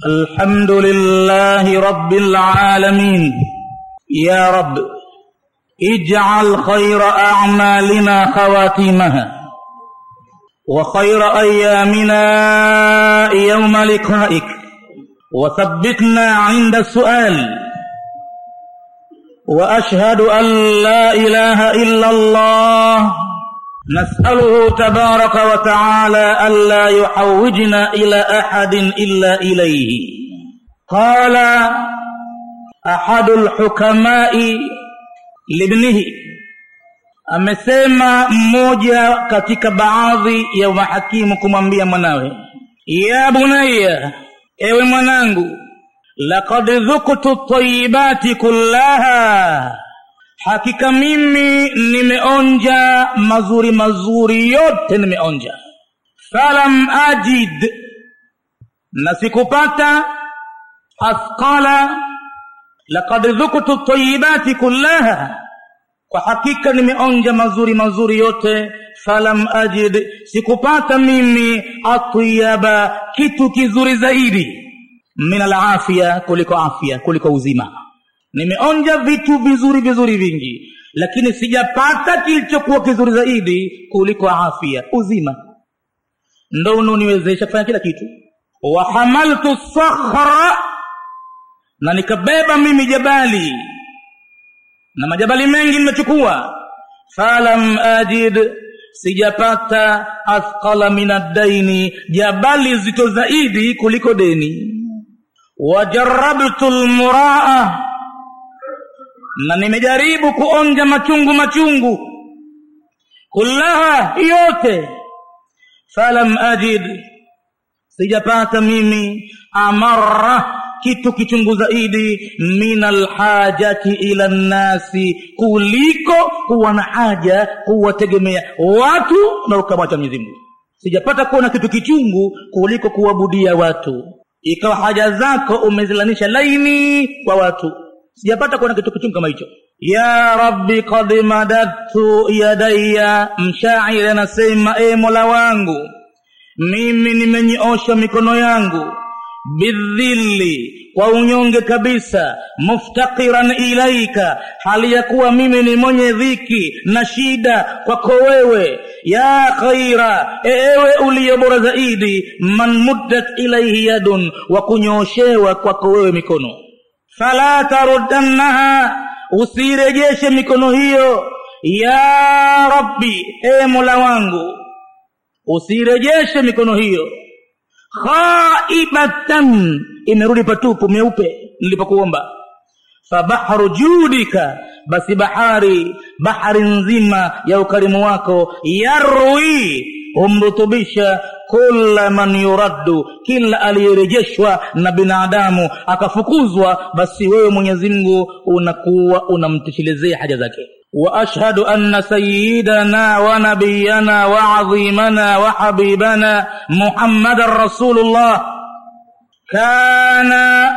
الحمد لله رب العالمين يا رب اجعل خير أعمالنا خواتيمها وخير أيامنا يوم لقائك وثبتنا عند السؤال وأشهد أن لا إله إلا الله نسأله تبارك وتعالى ألا يحوجنا إلى أحد إلا إليه قال أحد الحكماء لابنه amesema mmoja katika baadhi ya mahakimu kumwambia mwanawe ya bunaya ewe mwanangu laqad dhuktu tayibati kullaha hakika mimi nimeonja mazuri mazuri yote nimeonja falam ajid na sikupata athqala laqad dhuktu tayibati kullaha kwa hakika nimeonja mazuri mazuri yote falam ajid sikupata mimi atyaba kitu kizuri zaidi min alafia kuliko afya kuliko uzima nimeonja vitu vizuri vizuri vingi lakini sijapata kilichokuwa kizuri zaidi kuliko afya uzima ndo unaoniwezesha kufanya kila kitu wahamaltu sakhra na nikabeba mimi jabali na majabali mengi nimechukua falam ajid sijapata athqala min addaini jabali zito zaidi kuliko deni wajarabtu lmuraa na nimejaribu kuonja machungu machungu kullaha yote falam ajid sijapata mimi amara kitu kichungu zaidi min alhajati ila nnasi kuliko kuwa na haja kuwategemea watu na ukamwacha mwenyezi mungu sijapata kuona kitu kichungu kuliko kuwabudia watu ikawa haja zako umezilanisha laini kwa watu sijapata kuona kitu kichungu kama hicho ya rabbi kad madadtu yadaya mshairi anasema e mola wangu mimi nimenyoosha mikono yangu bidhilli kwa unyonge kabisa muftakiran ilaika hali ya kuwa mimi ni mwenye dhiki na shida kwako wewe ya khaira ewe uliye bora zaidi man muddat ilaihi yadun wa kunyooshewa kwako wewe mikono fala taruddannaha usirejeshe mikono hiyo ya rabbi e mola wangu usirejeshe mikono hiyo khaibatan imerudi patupu meupe nilipokuomba fabahru judika basi bahari bahari nzima ya ukarimu wako yarwi humrutubisha kula man yuraddu kila aliyerejeshwa na binadamu akafukuzwa basi wewe mwenyezi mungu unakuwa unamtoshelezea haja zake واشهد ان سيدنا ونبينا وعظيمنا وحبيبنا محمد رسول الله كان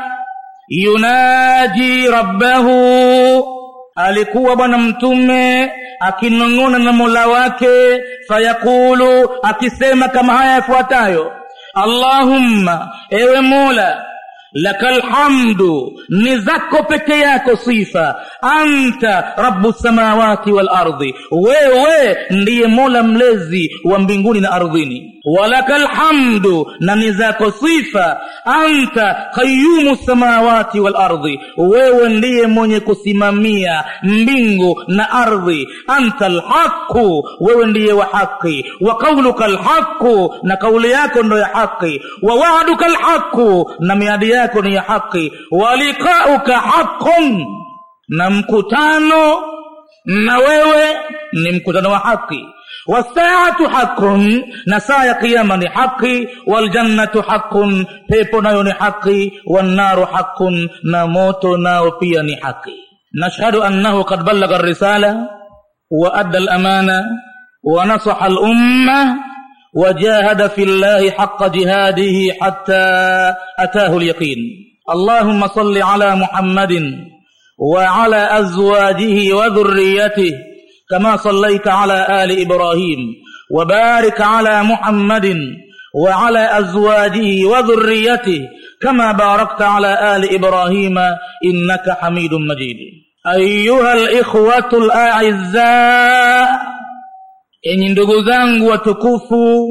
يناجي ربه alikuwa bwana mtume akinong'ona na mola wake fayaqulu akisema kama haya yafuatayo allahumma ewe mola laka lhamdu ni zako peke yako sifa anta rabu samawati walardi wewe ndiye mola mlezi wa mbinguni na ardhini walaka lhamdu na ni zako sifa anta qayumu samawati walardi wewe ndiye mwenye kusimamia mbingu na ardhi anta lhaqu wewe ndiye wa haqi wa qauluka lhaqu na kauli yako ndo ya haqi wa waaduka lhaqu na miadi yako ni ya haqi wa liqauka haqun na mkutano na wewe ni mkutano wa haqi wasaatu haqun na saa ya qiyama ni haqi waljannatu haqun pepo nayo ni haqi wannaru haqun na moto nao pia ni haqi nashhadu annahu qad ballaga risala wa adda alamana wa nasaha alumma وجاهد في الله حق جهاده حتى أتاه اليقين اللهم صل على محمد وعلى أزواجه وذريته كما صليت على آل إبراهيم وبارك على محمد وعلى أزواجه وذريته كما باركت على آل إبراهيم إنك حميد مجيد أيها الإخوة الأعزاء إن ndugu وتكفوا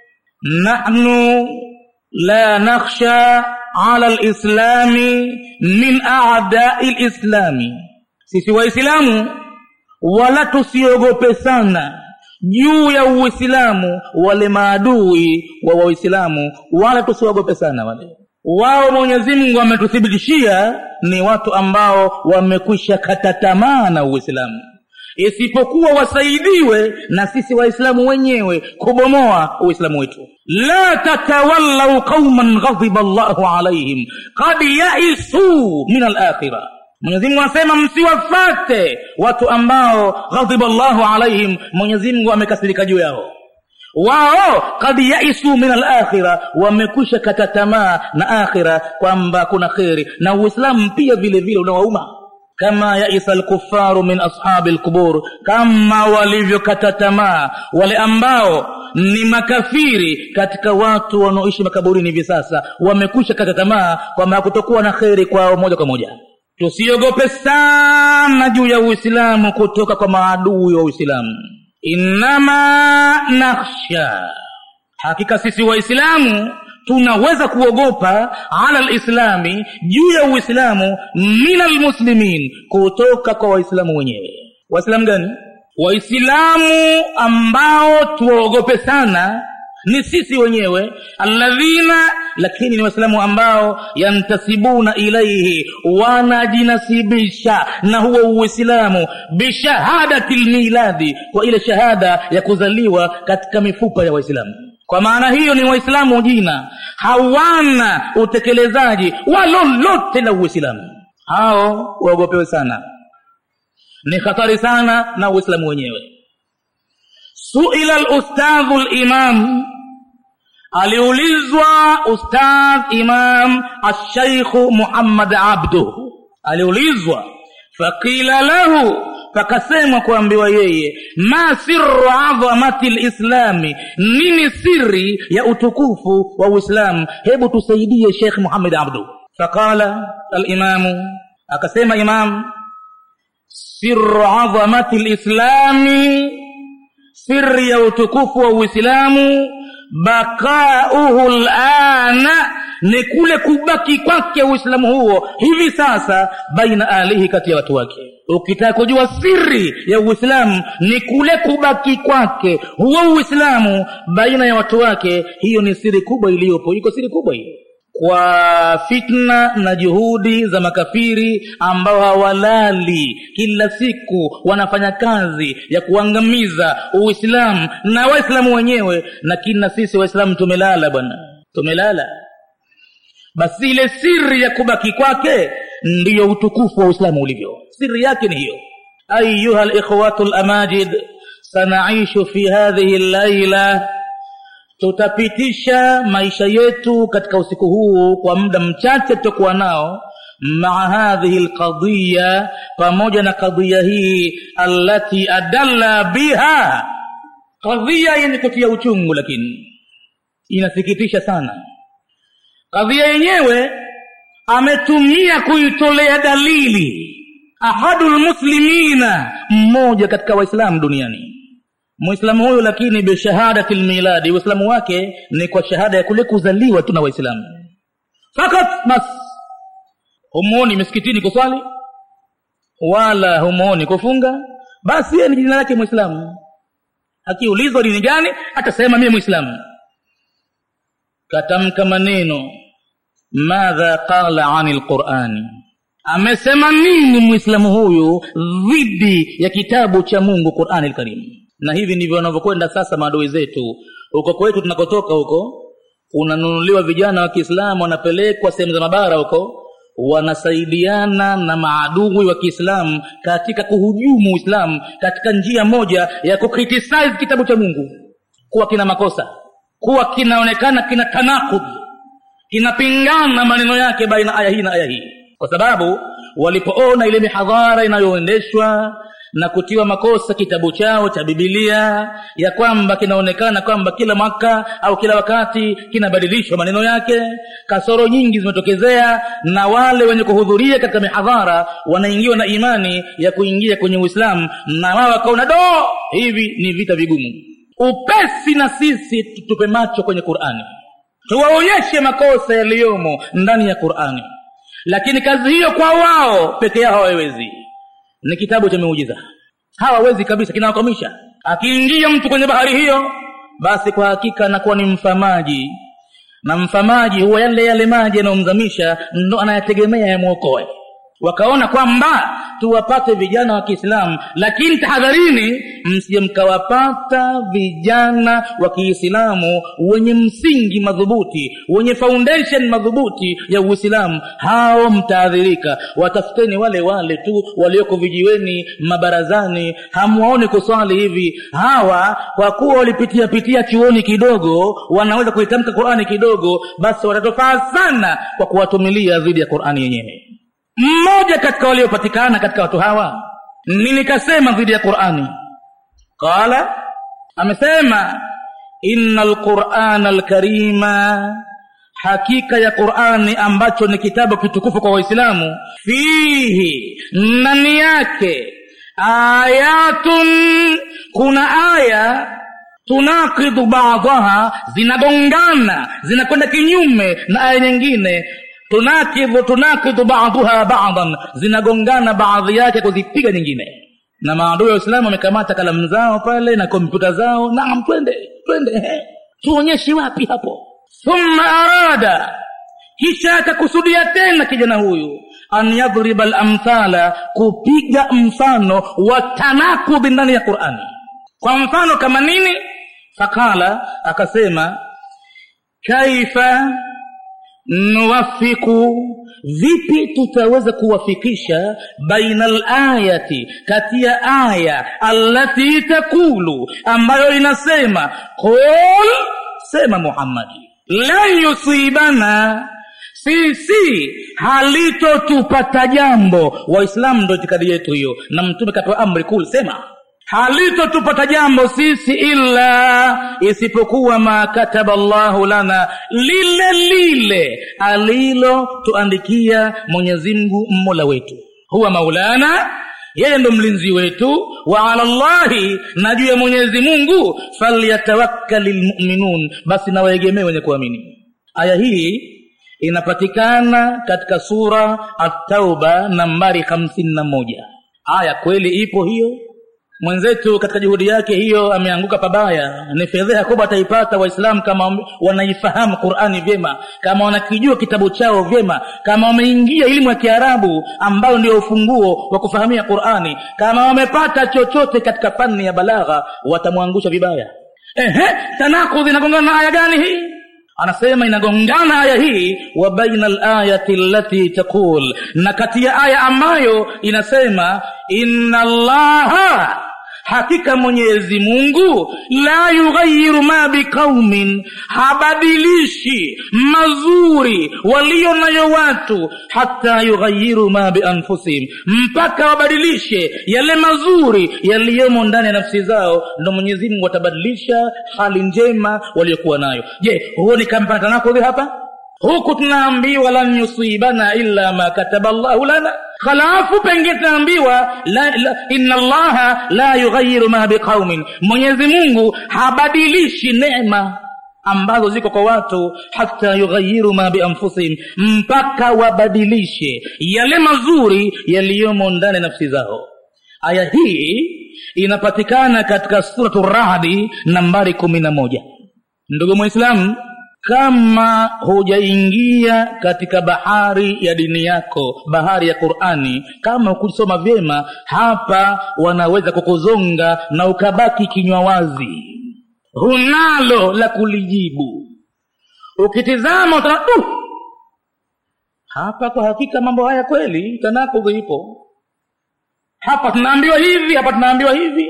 نحن لا نخشى على الإسلام من أعداء الإسلام sisi waislamu wala tusiogope sana juu ya uislamu wale maadui wa waislamu wala tusiogope sana wale wao mwenyezi mungu ametuthibitishia ni watu ambao wamekwisha kata tamaa na uislamu isipokuwa wasaidiwe na sisi waislamu wenyewe kubomoa uislamu wetu la tatawallau qauman ghadhiba llahu alaihim kad yaisuu min alakhira mwenyezimungu anasema msiwafate watu ambao ghadhiba llahu alaihim mwenyezimungu amekasirika juu yao wao kad yaisu min alakhira wamekwisha kata tamaa na akhira kwamba kuna kheri na uislamu pia vile vile unawauma kama yaisa lkufaru min ashabi lqubur kama walivyokata tamaa wale ambao ni makafiri katika watu wanaoishi makaburini hivi sasa wamekwisha kata tamaa kwamba hakutokuwa na kheri kwao moja kwa moja tusiogope sana juu ya uislamu kutoka kwa maadui wa uislamu innama nakhsha hakika sisi waislamu tunaweza kuogopa ala lislami juu ya uislamu min almuslimin kutoka kwa waislamu wenyewe waislamu gani waislamu ambao tuwaogope sana ni sisi wenyewe alladhina lakini ni waislamu ambao yantasibuna ilaihi wanajinasibisha na huo uislamu bishahadati lmiladi kwa ile shahada ya kuzaliwa katika mifupa ya waislamu kwa maana hiyo ni waislamu jina hawana utekelezaji wa lolote la uislamu hao waogopewe sana ni hatari sana na uislamu wenyewe suila lustadhu limam aliulizwa ustadh imam alshaikhu muhammad abdu aliulizwa faqila lahu pakasemwa kuambiwa yeye ma siru adhamati lislami nini siri ya utukufu wa uislamu hebu tusaidie shekh muhammad abdu faqala alimamu akasema imam siru adhamati lislami siri ya utukufu wa uislamu bakauhu lana ni kule kubaki kwake uislamu huo hivi sasa baina alihi kati ya watu wake ukitaka kujua siri ya uislamu ni kule kubaki kwake huo uislamu baina ya watu wake hiyo ni siri kubwa iliyopo iko siri kubwa hiyo kwa fitna na juhudi za makafiri ambao hawalali kila siku wanafanya kazi ya kuangamiza uislamu na waislamu wenyewe lakini na sisi waislamu tumelala bwana tumelala basi ile siri ya kubaki kwake ndiyo utukufu wa uislamu ulivyo siri yake ni hiyo ayuha likhwatu lamajid sanaishu fi hadhihi llaila tutapitisha maisha yetu katika usiku huu kwa muda mchache tutakuwa nao maa hadhihi lqadiya pamoja na kadhiya hii allati adalla biha kadhiya yenye kutia uchungu lakini inasikitisha sana kadhia yenyewe ametumia kuitolea dalili ahadu lmuslimina mmoja katika waislamu duniani mwislamu huyu lakini bishahadati lmiladi uislamu wake ni kwa shahada ya kule kuzaliwa tu na waislamu fakat bas humuoni misikitini kuswali wala humuoni kufunga basi yeye ni jina lake mwislamu akiulizwa dini gani atasema mie mwislamu katamka maneno madha qala ani lqurani amesema nini mwislamu huyu dhidi ya kitabu cha mungu qurani lkarimu na hivi ndivyo wanavyokwenda sasa maadui zetu huko kwetu tunakotoka huko unanunuliwa vijana wa kiislamu wanapelekwa sehemu za mabara huko wanasaidiana na maadui wa kiislamu katika kuhujumu uislamu katika njia moja ya kukritisize kitabu cha mungu kuwa kina makosa kuwa kinaonekana kina tanakud kinapingana maneno yake baina aya hii na aya hii kwa sababu walipoona ile mihadhara inayoendeshwa na kutiwa makosa kitabu chao cha bibilia ya kwamba kinaonekana kwamba kila mwaka au kila wakati kinabadilishwa maneno yake kasoro nyingi zimetokezea na wale wenye kuhudhuria katika mihadhara wanaingiwa na imani ya kuingia kwenye uislamu na wao wakaona do hivi ni vita vigumu upesi na sisi tutupe macho kwenye qurani tuwaonyeshe makosa yaliyomo ndani ya qurani lakini kazi hiyo kwa wao peke yao hawawezi ni kitabu cha miujiza hawawezi kabisa kinawakwamisha akiingia mtu kwenye bahari hiyo basi kwa hakika anakuwa ni mfamaji na mfamaji huwa yale yale maji yanayomzamisha ndo anayategemea yamwokoe wakaona kwamba tuwapate vijana wa kiislamu lakini tahadharini msije mkawapata vijana wa kiislamu wenye msingi madhubuti wenye foundation madhubuti ya uislamu hao mtaadhirika watafuteni wale wale tu walioko vijiweni mabarazani hamwaoni kuswali hivi hawa kwa kuwa walipitia pitia chuoni kidogo wanaweza kuitamka qurani kidogo basi watatofaa sana kwa kuwatumilia dhidi ya qurani yenyewe mmoja katika waliopatikana katika watu hawa ni nikasema dhidi ya qurani qala amesema ina lqurana lkarima hakika ya qurani ambacho ni kitabu kitukufu kwa waislamu fihi ndani yake ayatun kuna aya tunakidu badaha zinagongana zinakwenda kinyume na aya nyingine tunakidhu tunakidhu baduha badan zinagongana baadhi yake kuzipiga nyingine na maadui wa uislamu wamekamata kalamu zao pale na kompyuta zao naam twende twende tuonyeshe wapi hapo thumma arada kisha akakusudia tena kijana huyu an yadhriba lamthala kupiga mfano wa tanakudhi ndani ya qurani kwa mfano kama nini fakala akasema kaifa nuwafiku vipi tutaweza kuwafikisha baina layati kati ya aya allati takulu ambayo inasema qul sema muhammadi lan yusibana sisi halitotupata jambo waislamu ndo itikadi yetu hiyo na mtume katoa amri kul sema halitotupata jambo sisi illa isipokuwa ma kataba llahu lana lile lile alilotuandikia mwenyezimngu mmola wetu huwa maulana yeye ndo mlinzi wetu wa ala llahi na juu ya mwenyezi mungu falyatawakkali lmuminun basi nawaegemee wenye kuamini aya hii inapatikana katika sura atauba nambari hamsini na moja aya kweli ipo hiyo mwenzetu katika juhudi yake hiyo ameanguka pabaya ni fedheha kubwa ataipata waislamu kama wanaifahamu qurani vyema kama wanakijua kitabu chao vyema kama wameingia elimu ya kiarabu ambayo ndio ufunguo wa kufahamia qurani kama wamepata chochote katika fani ya balagha watamwangusha vibaya ehe tanakudhi inagongana na aya gani hii anasema inagongana aya hii wa baina alayati allati taqul na kati ya aya ambayo inasema inna allaha hakika mwenyezi mungu la yughayiru ma biqaumin habadilishi mazuri walio nayo watu hata yughayiru ma bianfusihim mpaka wabadilishe yale mazuri yaliyomo ndani ya nafsi zao ndo mwenyezi mungu atabadilisha hali njema waliokuwa nayo je huo ni kampanatanakudhi hapa huku tunaambiwa lan yusibana illa ma kataba llahu lana halafu pengine tunaambiwa inna allaha la yughayiru ma biqaumin mwenyezi mungu habadilishi neema ambazo ziko kwa watu hata yughayiru ma bianfusihim mpaka wabadilishe yale mazuri yaliyomo ndani ya nafsi zao aya hii inapatikana katika suratu rahdi nambari kumi na moja ndugu mwislamu kama hujaingia katika bahari ya dini yako bahari ya qurani kama hukusoma vyema hapa wanaweza kukuzonga na ukabaki kinywa wazi hunalo la kulijibu ukitizama utaona uh, hapa kwa hakika mambo haya kweli tanakudhi ipo hapa tunaambiwa hivi hapa tunaambiwa hivi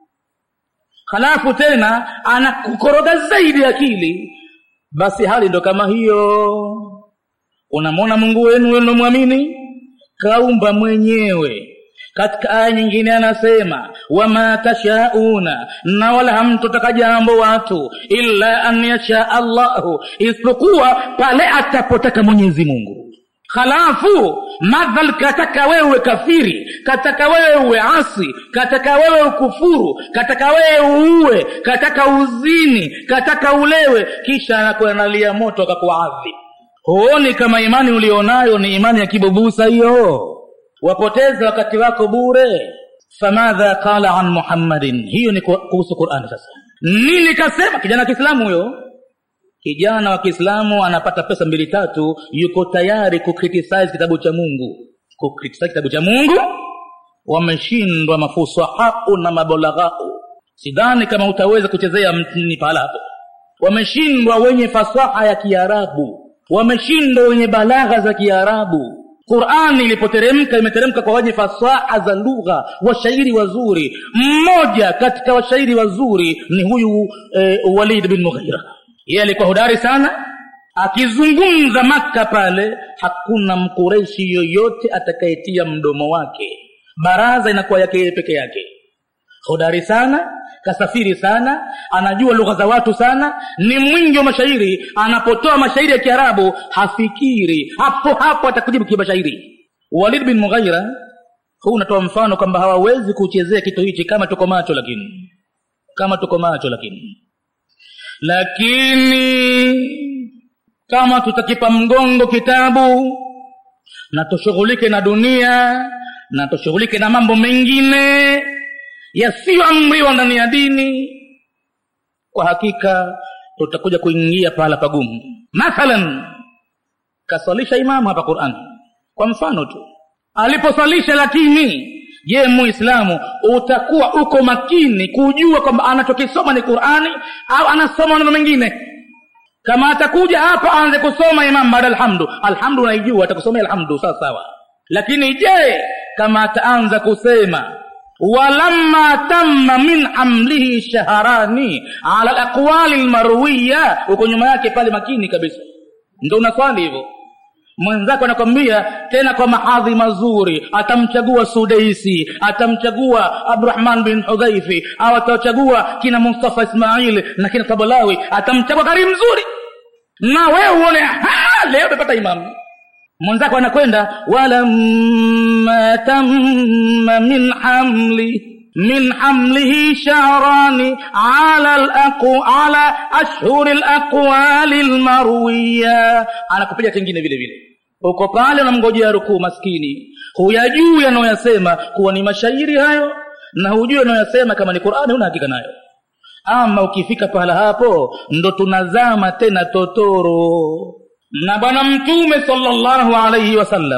halafu tena anakukoroga zaidi akili basi hali ndo kama hiyo unamwona mungu wenu wenumwamini kaumba mwenyewe katika aya nyingine anasema wama tashauna na wala hamtotaka jambo watu illa an yasha allahu isipokuwa pale atapotaka mwenyezi mungu halafu madhal kataka wewe kafiri kataka wewe uwe asi kataka wewe ukufuru kataka wewe uue kataka uzini kataka ulewe kisha anakuanalia moto akakuadhi huoni kama imani ulionayo ni imani ya kibubusa hiyo wapoteza wakati wako bure famadha qala an muhammadin hiyo ni kuhusu qurani sasa nini kasema kijana wa kiislamu huyo kijana wa kiislamu anapata pesa mbili tatu yuko tayari kukritisize kitabu cha mungu kukritisize kitabu cha mungu wameshindwa mafusahau na mabolaghau sidhani kama utaweza kuchezea mtini pahala hapo wameshindwa wenye fasaha ya kiarabu wameshindwa wenye balagha za kiarabu qurani ilipoteremka imeteremka kwa wenye fasaha za lugha washairi wazuri mmoja katika washairi wazuri ni huyu e, walid bin mughira yeye alikuwa hodari sana akizungumza maka pale hakuna mkureshi yoyote atakayetia mdomo wake baraza inakuwa yake yeye peke yake hodari sana kasafiri sana anajua lugha za watu sana ni mwingi wa mashairi anapotoa mashairi ya kiarabu hafikiri hapo hapo atakujibu kimashairi walid bin mughaira huu unatoa mfano kwamba hawawezi kuchezea kitu hichi kama tuko macho lakini kama tuko macho lakini lakini kama tutakipa mgongo kitabu na tushughulike na dunia na tushughulike na mambo mengine yasiyoamriwa ndani ya dini kwa hakika tutakuja kuingia pahala pagumu mathalan kaswalisha imamu hapa qurani kwa mfano tu aliposwalisha lakini je muislamu utakuwa uko makini kujua kwamba anachokisoma ni qurani au anasoma maneno mengine kama atakuja hapa aanze kusoma imam baada alhamdu alhamdu unaijua atakusomea alhamdu sawa sawa lakini je kama ataanza kusema walamma tamma min hamlihi shaharani ala alaqwali lmarwiya uko nyuma yake pale makini kabisa ndo unaswali hivyo mwenzako anakwambia tena kwa mahadhi mazuri atamchagua sudeisi atamchagua abdurahman bin hudhaifi au atachagua kina mustafa ismail na kina tabalawi atamchagua kari mzuri na wewe uone leo umepata imamu mwenzako anakwenda walamma tamma min hamli min hamlihi shahrani ala alaqu ala ashhuri alaqwali almarwiya anakupiga kingine vile vile uko pale unamngojea rukuu maskini huyajui anayoyasema kuwa ni mashairi hayo na hujui anayoyasema kama ni qurani huna hakika nayo ama ukifika pahala hapo ndo tunazama tena totoro na bwana mtume salllahu alaihi wasallam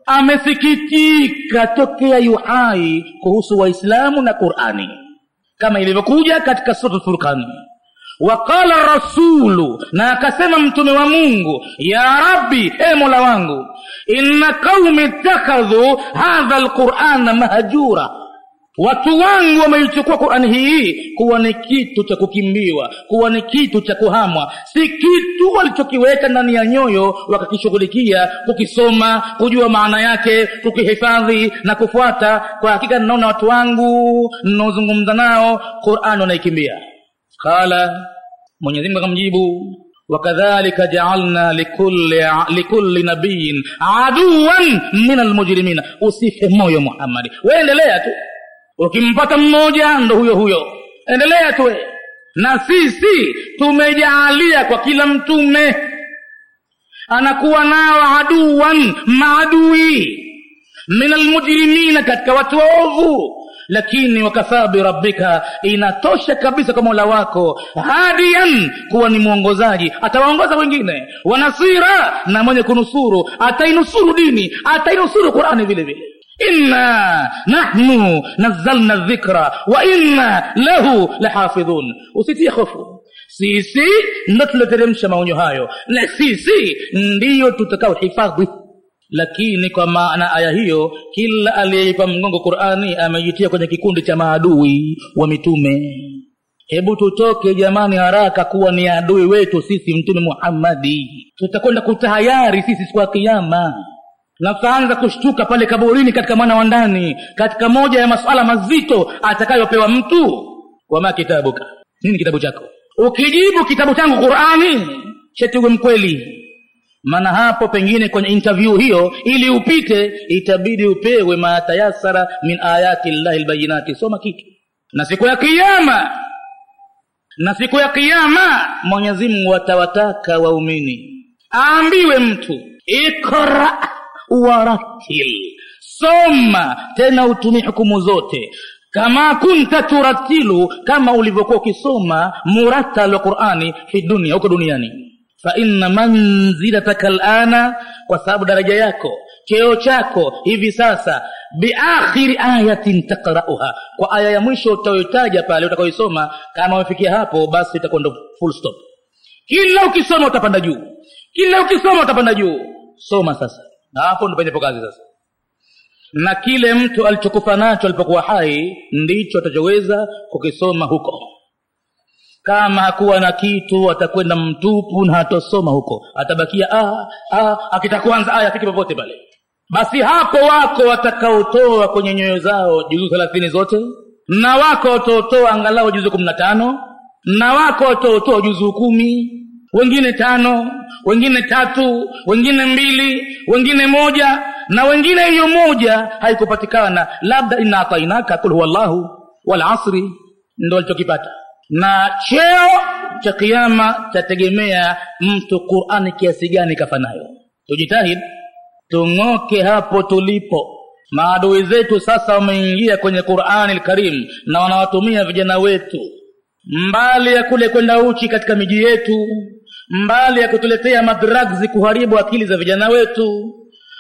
amesikitika tokea yuhai kuhusu waislamu na qurani kama ilivyokuja katika sura furqani waqala rasulu na akasema mtume wa mungu ya rabbi e mola wangu inna qaumi ittakhadhu hadha lqurana mahjura watu wangu wameichukua qurani hii kuwa ni kitu cha kukimbiwa kuwa ni kitu cha kuhamwa si kitu walichokiweka ndani ya nyoyo wakakishughulikia kukisoma kujua maana yake kukihifadhi na kufuata kwa hakika ninaona watu wangu ninaozungumza nao qurani wanaikimbia qala mwenyezimungu akamjibu wakadhalika jaalna likulli, likulli nabiyin aduwan min almujrimina usife moyo muhammadi weendelea tu ukimpata mmoja ndo huyo huyo endelea tu na sisi tumejaalia kwa kila mtume anakuwa nao aduwan maadui min almujrimina katika watu waovu lakini wakafaa birabbika inatosha kabisa kwa mola wako hadiyan kuwa ni mwongozaji atawaongoza wengine wanasira na mwenye kunusuru atainusuru dini atainusuru qurani vile vile inna nahnu nazzalna dhikra wa inna lahu lahafidhun usitie hofu sisi ndo tulioteremsha maonyo hayo na sisi ndiyo tutakao hifadhi lakini kwa maana aya hiyo kila aliyeipa mgongo qurani amejitia kwenye kikundi cha maadui wa mitume hebu tutoke jamani haraka kuwa ni adui wetu sisi mtume muhammadi tutakwenda kutahayari sisi siku ya kiama na tutaanza kushtuka pale kaburini katika mwana wa ndani katika moja ya masuala mazito atakayopewa mtu wama kitabuka nini kitabu chako ukijibu kitabu changu qurani chetiwe mkweli maana hapo pengine kwenye interview hiyo ili upite itabidi upewe matayasara min ayati llahi lbayinati soma kitu na siku ya kiama na siku ya kiama mwenyezi mungu atawataka waumini aambiwe mtu ikra waratil soma tena utumie hukumu zote kama kunta turatilu kama ulivyokuwa ukisoma muratal wa qurani fi dunia huko duniani faina manzilataka lana kwa sababu daraja yako cheo chako hivi sasa biakhiri ayatin takrauha kwa aya ya mwisho utayotaja pale utakaoisoma kama umefikia hapo basi itakuwa ndo full stop kila ukisoma utapanda juu kila ukisoma utapanda juu soma sasa na hapo ndo penyepo kazi sasa na kile mtu alichokufa nacho alipokuwa hai ndicho atachoweza kukisoma huko kama hakuwa na kitu atakwenda mtupu na hatosoma huko atabakia ah, ah, akitaka kuanza aya afiki popote pale basi hapo wako watakaotoa kwenye nyoyo zao juzuu thelathini zote na wako wataotoa angalau juzuu kumi na tano na wako wataotoa juzuu kumi wengine tano wengine tatu wengine mbili wengine moja na wengine hiyo moja haikupatikana labda inna atainaka kul huwa llahu walasri ndo alichokipata na cheo cha kiama chategemea mtu qurani kiasi gani kafanayo tujitahid tung'oke hapo tulipo maadui zetu sasa wameingia kwenye qurani lkarim na wanawatumia vijana wetu mbali ya kule kwenda uchi katika miji yetu mbali ya kutuletea madragzi kuharibu akili za vijana wetu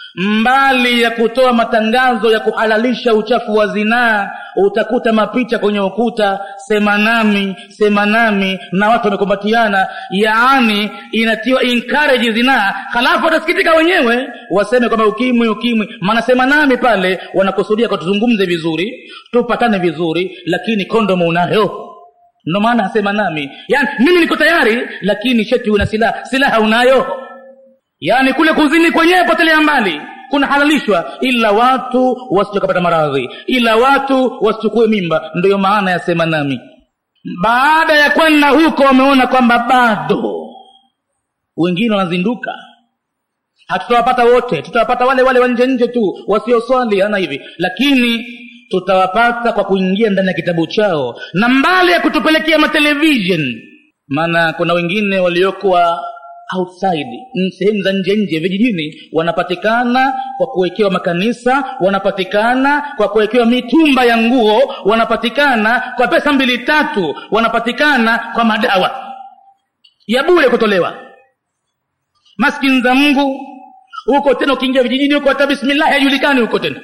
mbali ya kutoa matangazo ya kuhalalisha uchafu wa zinaa utakuta mapicha kwenye ukuta sema nami sema nami na watu wamekumbatiana yaani inatiwa encourage zinaa halafu watasikitika wenyewe waseme kwamba ukimwi ukimwi maana sema nami pale wanakusudia kwa tuzungumze vizuri tupatane vizuri lakini kondomu unayo ndo maana asema nami yaani mimi niko tayari lakini sheti una silaha silaha unayo yaani kule kuzini kwenyewe potelea mbali kunahalalishwa ila watu wasichokapata maradhi ila watu wasichukue mimba ndiyo maana ya sema nami baada ya kwenda huko wameona kwamba bado wengine wanazinduka hatutawapata wote tutawapata wale wale wa nje nje tu wasioswali ana hivi lakini tutawapata kwa kuingia ndani ya kitabu chao na mbali ya kutupelekea matelevishen maana kuna wengine waliokuwa outside sehemu za nje nje vijijini wanapatikana kwa kuwekewa makanisa wanapatikana kwa kuwekewa mitumba ya nguo wanapatikana kwa pesa mbili tatu wanapatikana kwa madawa ya bure kutolewa maskini za mungu huko tena ukiingia vijijini huko hata bismillahi haijulikani huko tena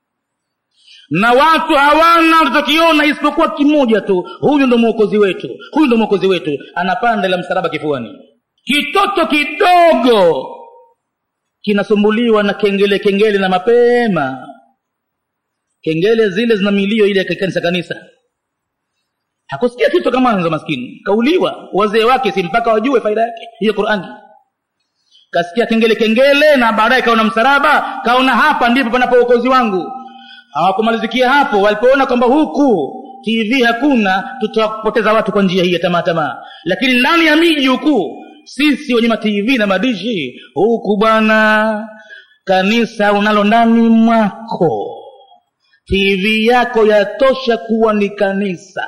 na watu hawana tutakiona isipokuwa kimoja tu huyu ndo mwokozi wetu huyu ndo mwokozi wetu anapanda la msalaba kifuani kitoto kidogo kinasumbuliwa na kengele kengele na mapema kengele zile zina milio ile ya kanisa kanisa hakusikia kitu kama mwanzo maskini kauliwa wazee wake si mpaka wajue faida yake hiyo qurani kasikia kengele kengele na baadaye kaona msalaba kaona hapa ndipo panapo uokozi wangu hawakumalizikia hapo walipoona kwamba huku tv hakuna tutawapoteza watu kwa njia hii ya tamaa tamaa lakini ndani ya miji huku sisi wenye matv na madishi huku bwana kanisa unalo ndani mwako tv yako yatosha kuwa ni kanisa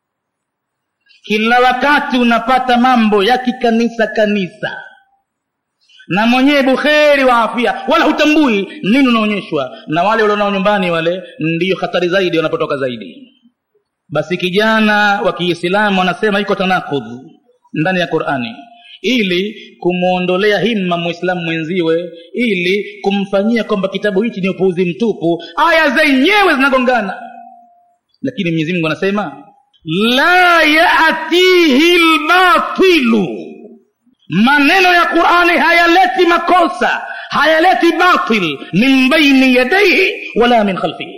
kila wakati unapata mambo ya kikanisa kanisa na mwenyewe bukheri wa afya wala hutambui nini unaonyeshwa na wale walionao nyumbani wale ndiyo hatari zaidi wanapotoka zaidi basi kijana wa kiislamu wanasema iko tanakudh ndani ya qurani ili kumwondolea himma mwislamu mwenziwe ili kumfanyia kwamba kitabu hichi ni upuuzi mtupu aya zenyewe zinagongana lakini mwenyezi mungu anasema la yatihi lbatilu maneno ya qurani hayaleti makosa hayaleti batil min baini yadaihi wala min khalfihi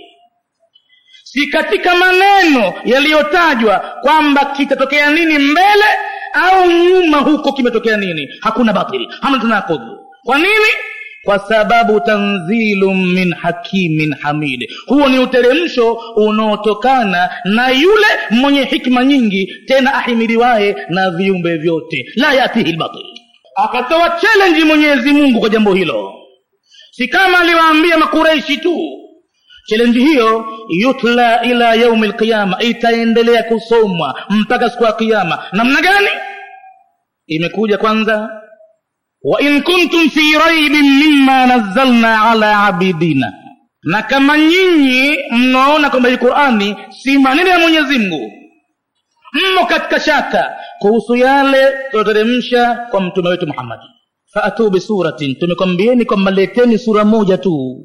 si katika maneno yaliyotajwa kwamba kitatokea nini mbele au nyuma huko kimetokea nini hakuna batil hamna tanakudhu kwa nini kwa sababu tanzilun min hakimin hamid huo ni uteremsho unaotokana na yule mwenye hikma nyingi tena ahimiliwaye na viumbe vyote la yatihi lbatil akatoa challenge mwenyezi mungu kwa jambo hilo si kama aliwaambia makureishi tu challenge hiyo yutla ila yaumi lqiyama itaendelea kusomwa mpaka siku ya kiama namna gani imekuja kwanza wain kuntum fi raibin mima nazzalna ala abidina na kama nyinyi mnaona kwamba hii qurani si maneno ya mwenyezi mungu mmo katika shaka kuhusu yale tunateremsha kwa mtume wetu muhammadi faatuu bisuratin tumekwambieni kwamba leteni sura moja tu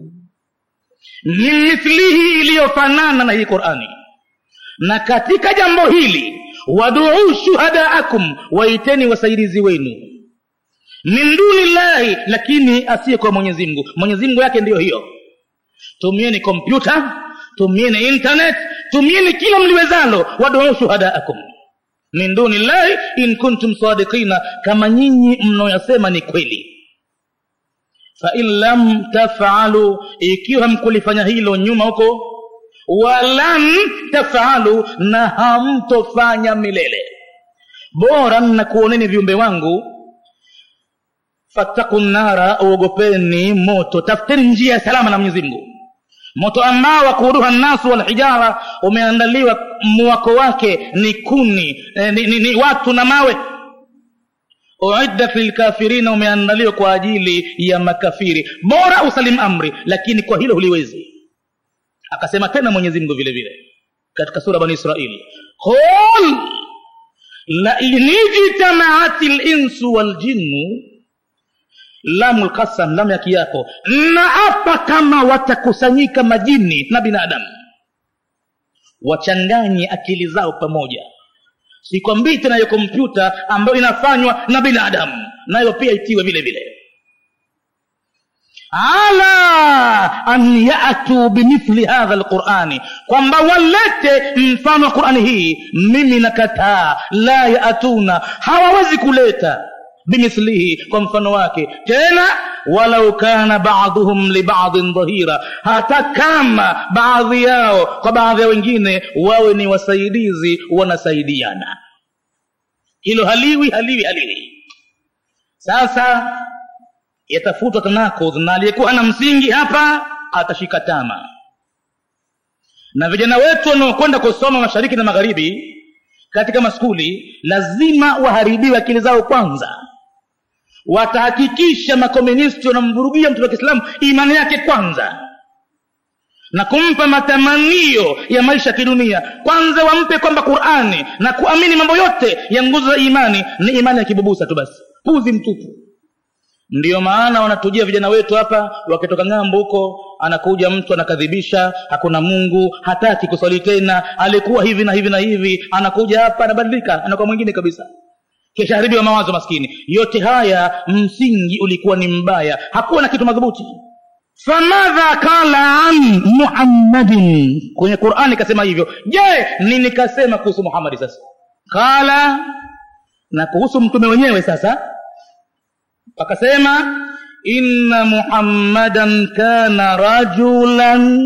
min mithlihi iliyofanana na hii qurani na katika jambo hili waduu shuhadaakum waiteni wasaidizi wenu min duni llahi lakini asiye kwa mwenyezi mungu mwenyezi mungu yake ndiyo hiyo tumieni kompyuta tumieni internet tumieni kila mliwezalo waduu shuhadaakum min duni llahi in kuntum sadiqina kama nyinyi mnaoyasema ni kweli fain lam tafalu ikiwa hamkulifanya hilo nyuma huko walan tafalu na hamtofanya milele bora nakuoneni viumbe wangu fattaku nara uogopeni moto tafuteni njia ya salama na mwenyezi mungu moto ambao wakuduha nnasu walhijara umeandaliwa mwako wake ni kuni eh, ni, ni, ni watu na mawe uiddat lilkafirina umeandaliwa kwa ajili ya makafiri bora usalim amri lakini kwa hilo huliwezi akasema tena mwenyezi mungu vile vile katika sura bani israili qul lain ijtamaati linsu waljinnu lamu lkasam lamu ya kiapo na hapa kama watakusanyika majini na binadamu wachanganye akili zao pamoja sikwambii tena hiyo kompyuta ambayo inafanywa na binadamu nayo pia itiwe vile vile ala an yatuu bimithli hadha lqurani kwamba walete mfano wa qurani hii mimi nakataa la yatuna hawawezi kuleta bimithlihi kwa mfano wake tena walau kana baduhum libadin dhahira hata kama baadhi yao kwa baadhi ya wengine wawe ni wasaidizi wanasaidiana hilo haliwi haliwi haliwi sasa yatafutwa tanakudh na aliyekuwa na msingi hapa atashika tama na vijana wetu wanaokwenda kusoma mashariki na magharibi katika maskuli lazima waharibiwe akili zao kwanza watahakikisha makomunisti wanamvurugia mtu wa kiislamu imani yake kwanza na kumpa matamanio ya maisha ya kidunia kwanza wampe kwamba qurani na kuamini mambo yote ya nguzo za imani ni imani ya kibubusa tu basi puzi mtupu ndiyo maana wanatujia vijana wetu hapa wakitoka ng'ambo huko anakuja mtu anakadhibisha hakuna mungu hataki kuswali tena alikuwa hivi na hivi na hivi anakuja hapa anabadilika anakuwa mwingine kabisa kisha haribiwa mawazo maskini yote haya msingi ulikuwa ni mbaya hakuwa na kitu madhubuti famadha kala an muhammadin kwenye qurani kasema hivyo je nini kasema kuhusu muhammadi sasa kala na kuhusu mtume wenyewe sasa akasema inna muhammadan kana rajulan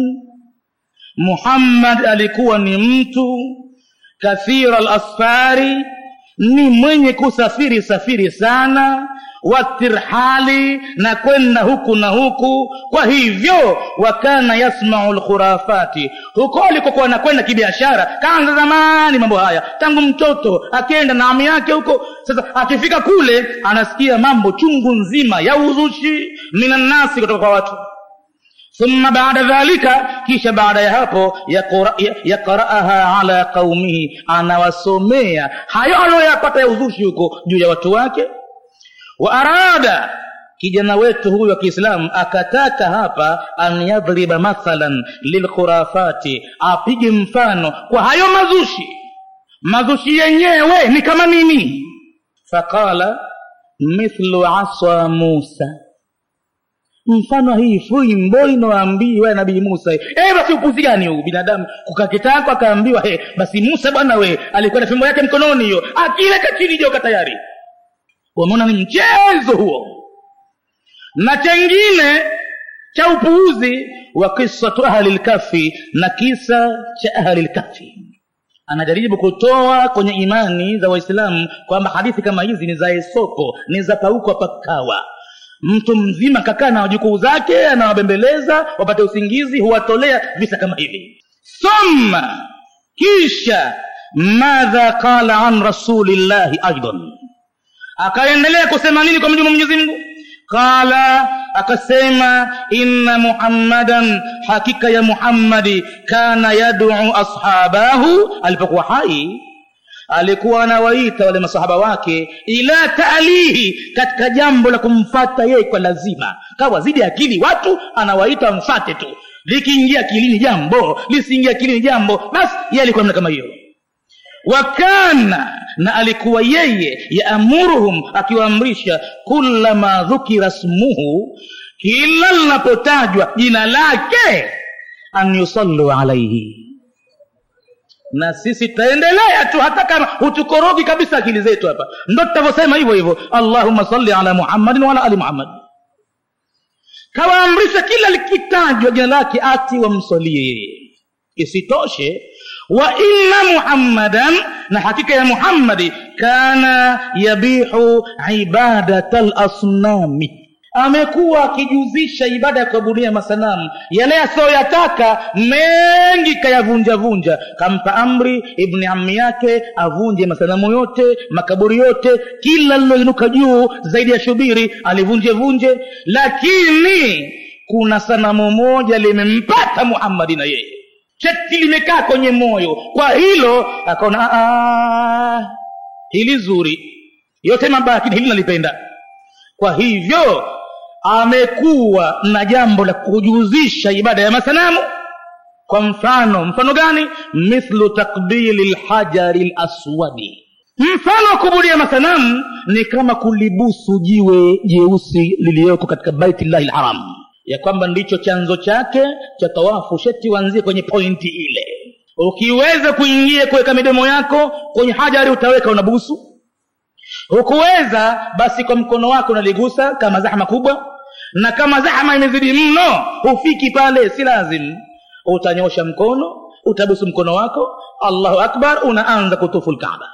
muhammad alikuwa ni mtu kathira lasfari ni mwenye kusafiri safiri sana watirhali na kwenda huku na huku kwa hivyo wakana yasmau lkhurafati huko alikokuwa anakwenda kibiashara kaanza zamani mambo haya tangu mtoto akienda na ami yake huko sasa akifika kule anasikia mambo chungu nzima ya uzushi minannasi kutoka kwa watu thumma baada dhalika kisha baada ya hapo yaqraaha ala qaumihi anawasomea hayo aliyoyapata ya uzushi huko juu ya watu wake wa arada kijana wetu huyu wa kiislamu akataka hapa an yadhriba mathalan lilkhurafati apige mfano kwa hayo mazushi mazushi yenyewe ni kama nini faqala mithlu asa musa mfano hii fimbo inoambiwa nabii musa e, basi upuzi gani huu binadamu kukakitako akaambiwa he basi musa bwana we alikuwa na fimbo yake mkononi hiyo akileka chini joka tayari wameona ni mchezo huo na chengine cha upuuzi wa kisatu ahli lkafi na kisa cha ahli lkafi anajaribu kutoa kwenye imani za waislamu kwamba hadithi kama hizi ni za esoko ni za pauko pakawa mtu mzima kakaa na wajukuu zake anawabembeleza wapate usingizi huwatolea visa kama hivi thumma kisha madha qala an rasulillahi aidan akaendelea kusema nini kwa mjibu mwenyezi mungu qala akasema inna muhammadan hakika ya muhammadi kana yaduu ashabahu alipokuwa hai alikuwa anawaita wale masahaba wake ila taalihi katika jambo la kumfata yeye kwa lazima kawa zidi akili watu anawaita wamfate tu likiingia akilini jambo lisiingia akilini jambo basi yeye alikuwa namna kama hiyo wakana na alikuwa yeye yaamuruhum akiwaamrisha kullama dhukira smuhu kila linapotajwa jina lake an yusallu alaihi na sisi tutaendelea tu hata kama hutukorogi kabisa akili zetu hapa ndo tutavyosema hivyo hivyo allahumma salli ala muhammadin waala ali muhammad kawaamrisha kila likitajwa jina lake ati wamsalie yeye isitoshe wa inna muhammadan na hakika ya muhammadi kana yabihu ibadata lasnami amekuwa akijuzisha ibada ya kuabudia masanamu yale asiyoyataka mengi kayavunjavunja kampa amri ibni ammi yake avunje masanamu yote makaburi yote kila liloinuka juu zaidi ya shubiri alivunjevunje lakini kuna sanamu moja limempata muhammadi na yeye cheti limekaa kwenye moyo kwa hilo akaona hili zuri yote mabaya lakini hili nalipenda kwa hivyo amekuwa na jambo la kujuzisha ibada ya masanamu kwa mfano mfano gani mithlu takbili lhajari laswadi mfano wa kubudia masanamu ni kama kulibusu jiwe jeusi liliyoko katika baitillahi lharam ya kwamba ndicho chanzo chake cha tawafu sheti uanzie kwenye pointi ile ukiweza kuingia kuweka midomo yako kwenye hajari utaweka unabusu hukuweza basi kwa mkono wako unaligusa kama zahma kubwa na kama zahma imezidi mno hufiki pale si lazim utanyosha mkono utabusu mkono wako allahu akbar unaanza kutufu lkaaba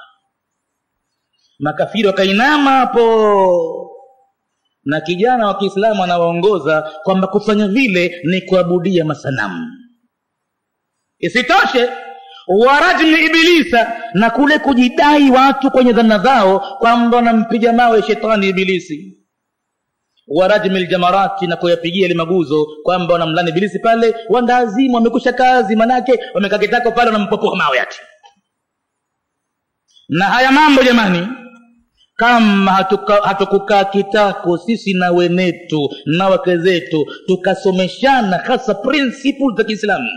makafiri wakainama hapo na kijana wa kiislamu anawaongoza kwamba kufanya vile ni kuabudia masanamu isitoshe warajmi ibilisa na kule kujidai watu kwenye dhana zao kwamba wanampiga mawe shetani ibilisi warajmi ljamarati na kuyapigia ile maguzo kwamba wanamlani ibilisi pale wandazimu wamekusha kazi manake wamekaa kitako pale wanampopoa mawe ati na haya mambo jamani kama hatukukaa hatuka kitako sisi na wenetu na wake zetu tukasomeshana hasa principles za kiislamu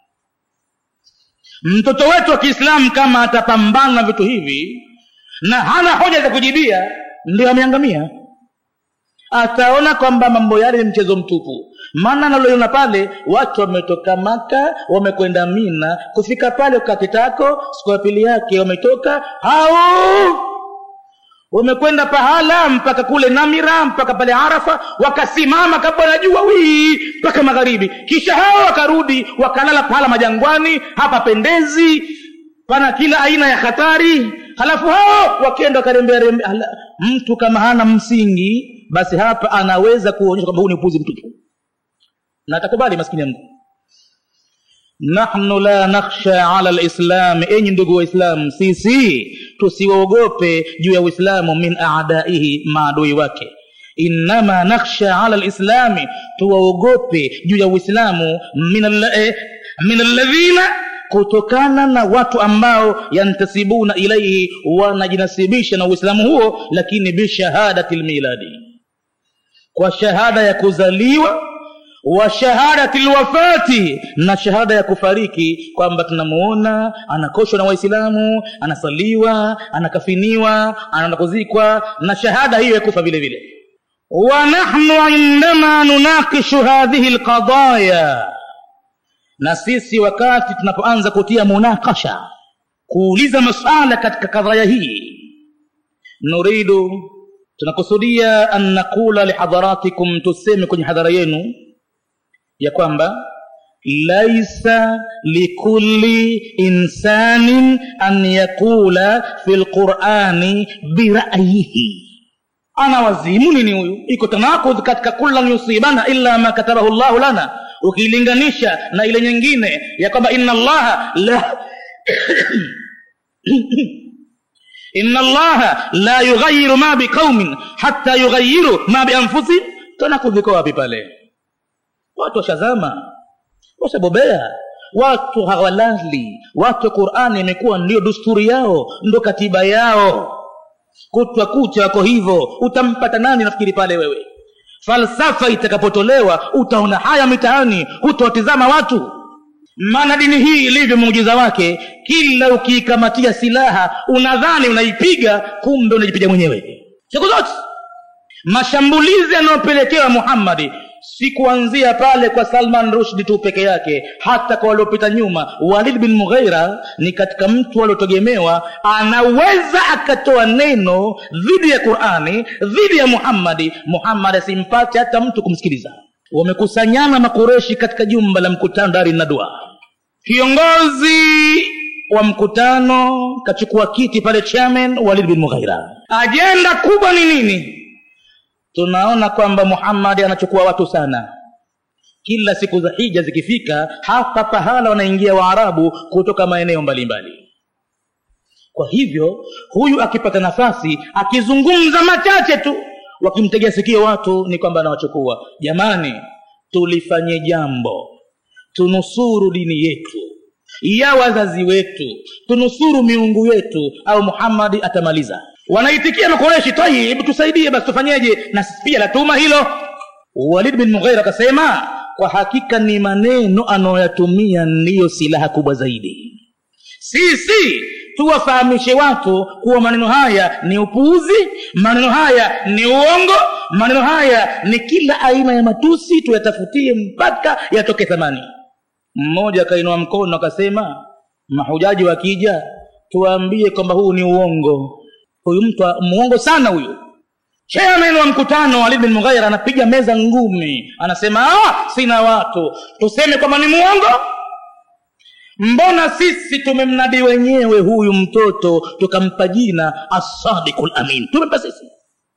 mtoto wetu wa kiislamu kama atapambana na vitu hivi na hana hoja za kujibia ndio ameangamia ataona kwamba mambo yale ni mchezo mtupu maana naloiona pale watu wametoka maka wamekwenda mina kufika pale kakitako siku ya pili yake wametoka hao wamekwenda pahala mpaka kule namira mpaka pale arafa wakasimama kabla na jua wii mpaka magharibi kisha hao wakarudi wakalala pahala majangwani hapa pendezi pana kila aina ya hatari halafu hao wakienda wakarembea mtu kama hana msingi basi hapa anaweza kuonyesha kwamba huu ni upuzi mtupu na atakubali maskini ya mungu nahnu la nakhsha ala lislami enyi ndugu waislamu sisi tusiwaogope juu ya uislamu min adaihi maadui wake innama nakhsha ala lislami tuwaogope juu ya uislamu min alladhina kutokana na watu ambao yantasibuna ilaihi wanajinasibisha na uislamu huo lakini bishahadati lmiladi kwa shahada ya kuzaliwa wa shahadati lwafati na shahada ya kufariki kwamba tunamuona anakoshwa na waislamu anasaliwa anakafiniwa anaenda kuzikwa na shahada hiyo ya kufa vile vile wa nahnu indama nunakishu hadhihi lqadaya na sisi wakati tunapoanza kutia munakasha kuuliza masala katika kadhaya hii nuridu tunakusudia an naqula lihadharatikum tuseme kwenye hadhara yenu ya kwamba laisa likulli insanin an yaqula fi lqurani birayihi ana wazimu nini huyu iko tanakudh katika kullan yusibana illa ma katabahu llahu lana ukilinganisha na ile nyingine ya kwamba inna allaha la inna allaha la yughayiru ma biqaumin hatta yughayiru ma bianfusihim tanakudh iko wapi pale watu washazama washabobea watu hawalali watu qurani imekuwa ndio dusturi yao ndo katiba yao kutwa kucha wako hivyo utampata nani nafikiri pale wewe falsafa itakapotolewa utaona haya mitaani hutawatizama watu maana dini hii ilivyo muujiza wake kila ukiikamatia silaha unadhani unaipiga kumbe unajipiga mwenyewe siku zote mashambulizi yanayopelekewa muhammadi si kuanzia pale kwa salman rushdi tu peke yake hata kwa waliopita nyuma walid bin mughaira ni katika mtu aliotegemewa anaweza akatoa neno dhidi ya qurani dhidi ya muhammadi muhammadi asimpate hata mtu kumsikiliza wamekusanyana makureshi katika jumba la mkutano dari nadua kiongozi wa mkutano kachukua kiti pale chairman walid bin mughaira ajenda kubwa ni nini tunaona kwamba muhammadi anachukua watu sana kila siku za hija zikifika hapa pahala wanaingia waarabu kutoka maeneo mbalimbali kwa hivyo huyu akipata nafasi akizungumza machache tu wakimtegea sikio watu ni kwamba anawachukua jamani tulifanye jambo tunusuru dini yetu ya wazazi wetu tunusuru miungu yetu au muhammadi atamaliza wanaitikia makoreshi tayib tusaidie basi tufanyeje na pia latuma hilo walid bin mughaira akasema kwa hakika ni maneno anayoyatumia ndiyo silaha kubwa zaidi sisi tuwafahamishe watu kuwa maneno haya ni upuuzi maneno haya ni uongo maneno haya ni kila aina ya matusi tuyatafutie mpaka yatoke thamani mmoja akainua mkono akasema mahujaji wakija tuwaambie kwamba huu ni uongo huyu mtu muongo sana huyu chairman wa mkutano walid bin mughaira anapiga meza ngumi anasema ah, sina watu tuseme kwamba ni muongo mbona sisi tumemnadi wenyewe huyu mtoto tukampa jina asadiku lamin tumempa sisi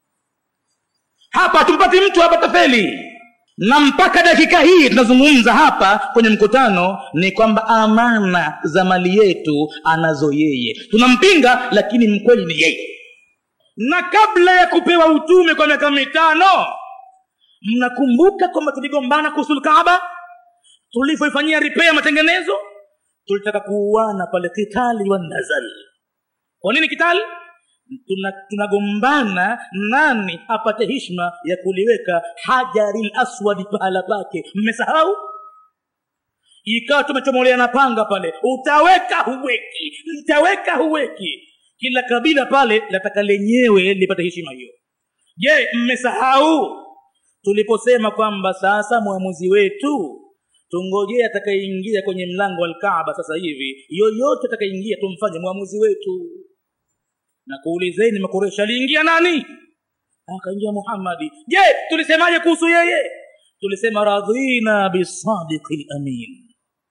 hapa tumpati mtu hapa tafeli na mpaka dakika hii tunazungumza hapa kwenye mkutano ni kwamba amana za mali yetu anazo yeye tunampinga lakini mkweli ni yeye na kabla ya kupewa utume kwa miaka mitano mnakumbuka kwamba tuligombana kuhusu kaaba tulivyoifanyia ripea matengenezo tulitaka kuuana pale kitali wa nazal kwa nini kitali tunagombana tuna nani apate hishma ya kuliweka hajari laswadi pahala pake mmesahau ikawa tumechomoleana panga pale utaweka huweki utaweka huweki kila kabila pale lataka lenyewe lipate heshima hiyo je mmesahau tuliposema kwamba sasa mwamuzi wetu tungojee atakayeingia kwenye mlango wa alkaaba sasa hivi yoyote atakayeingia tumfanye mwamuzi wetu na kuulizeni makureshi aliingia nani akaingia muhammadi je tulisemaje kuhusu yeye tulisema radhina bisadiqi lamin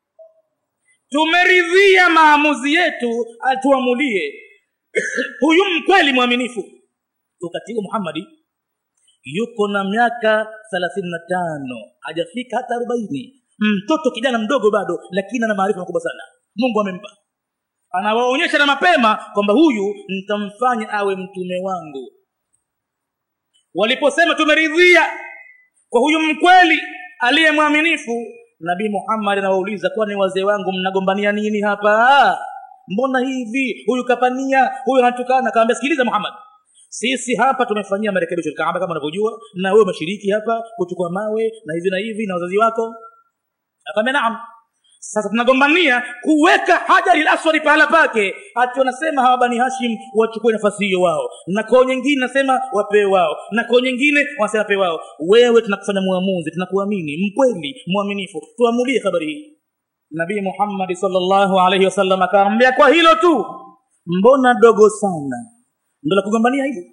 tumeridhia maamuzi yetu atuamulie huyu mkweli mwaminifu wakati huo muhammadi yuko na miaka thelathini na tano hajafika hata arobaini mtoto kijana mdogo bado lakini ana maarifa makubwa sana mungu amempa anawaonyesha na mapema kwamba huyu nitamfanya awe mtume wangu waliposema tumeridhia kwa huyu mkweli aliye mwaminifu nabii muhammad anawauliza kwani wazee wangu mnagombania nini hapa mbona hivi huyu kapania huyu anatukana kawambia sikiliza muhammad sisi hapa tumefanyia marekebisho kaaba kama unavyojua na wewe umeshiriki hapa kuchukua mawe na hivi na hivi na wazazi wako akamwambia naam sasa tunagombania kuweka hajari laswadi pahala pake hati wanasema hawa bani hashim wachukue nafasi hiyo wao na koo nyingine nasema wapee wao na koo nyingine wanasema wapee wao wewe tunakufanya muamuzi tunakuamini mkweli mwaminifu tuamulie habari hii nabii muhammadi salllahu alaihi wasallam akaambia kwa hilo tu mbona dogo sana ndo la kugombania hili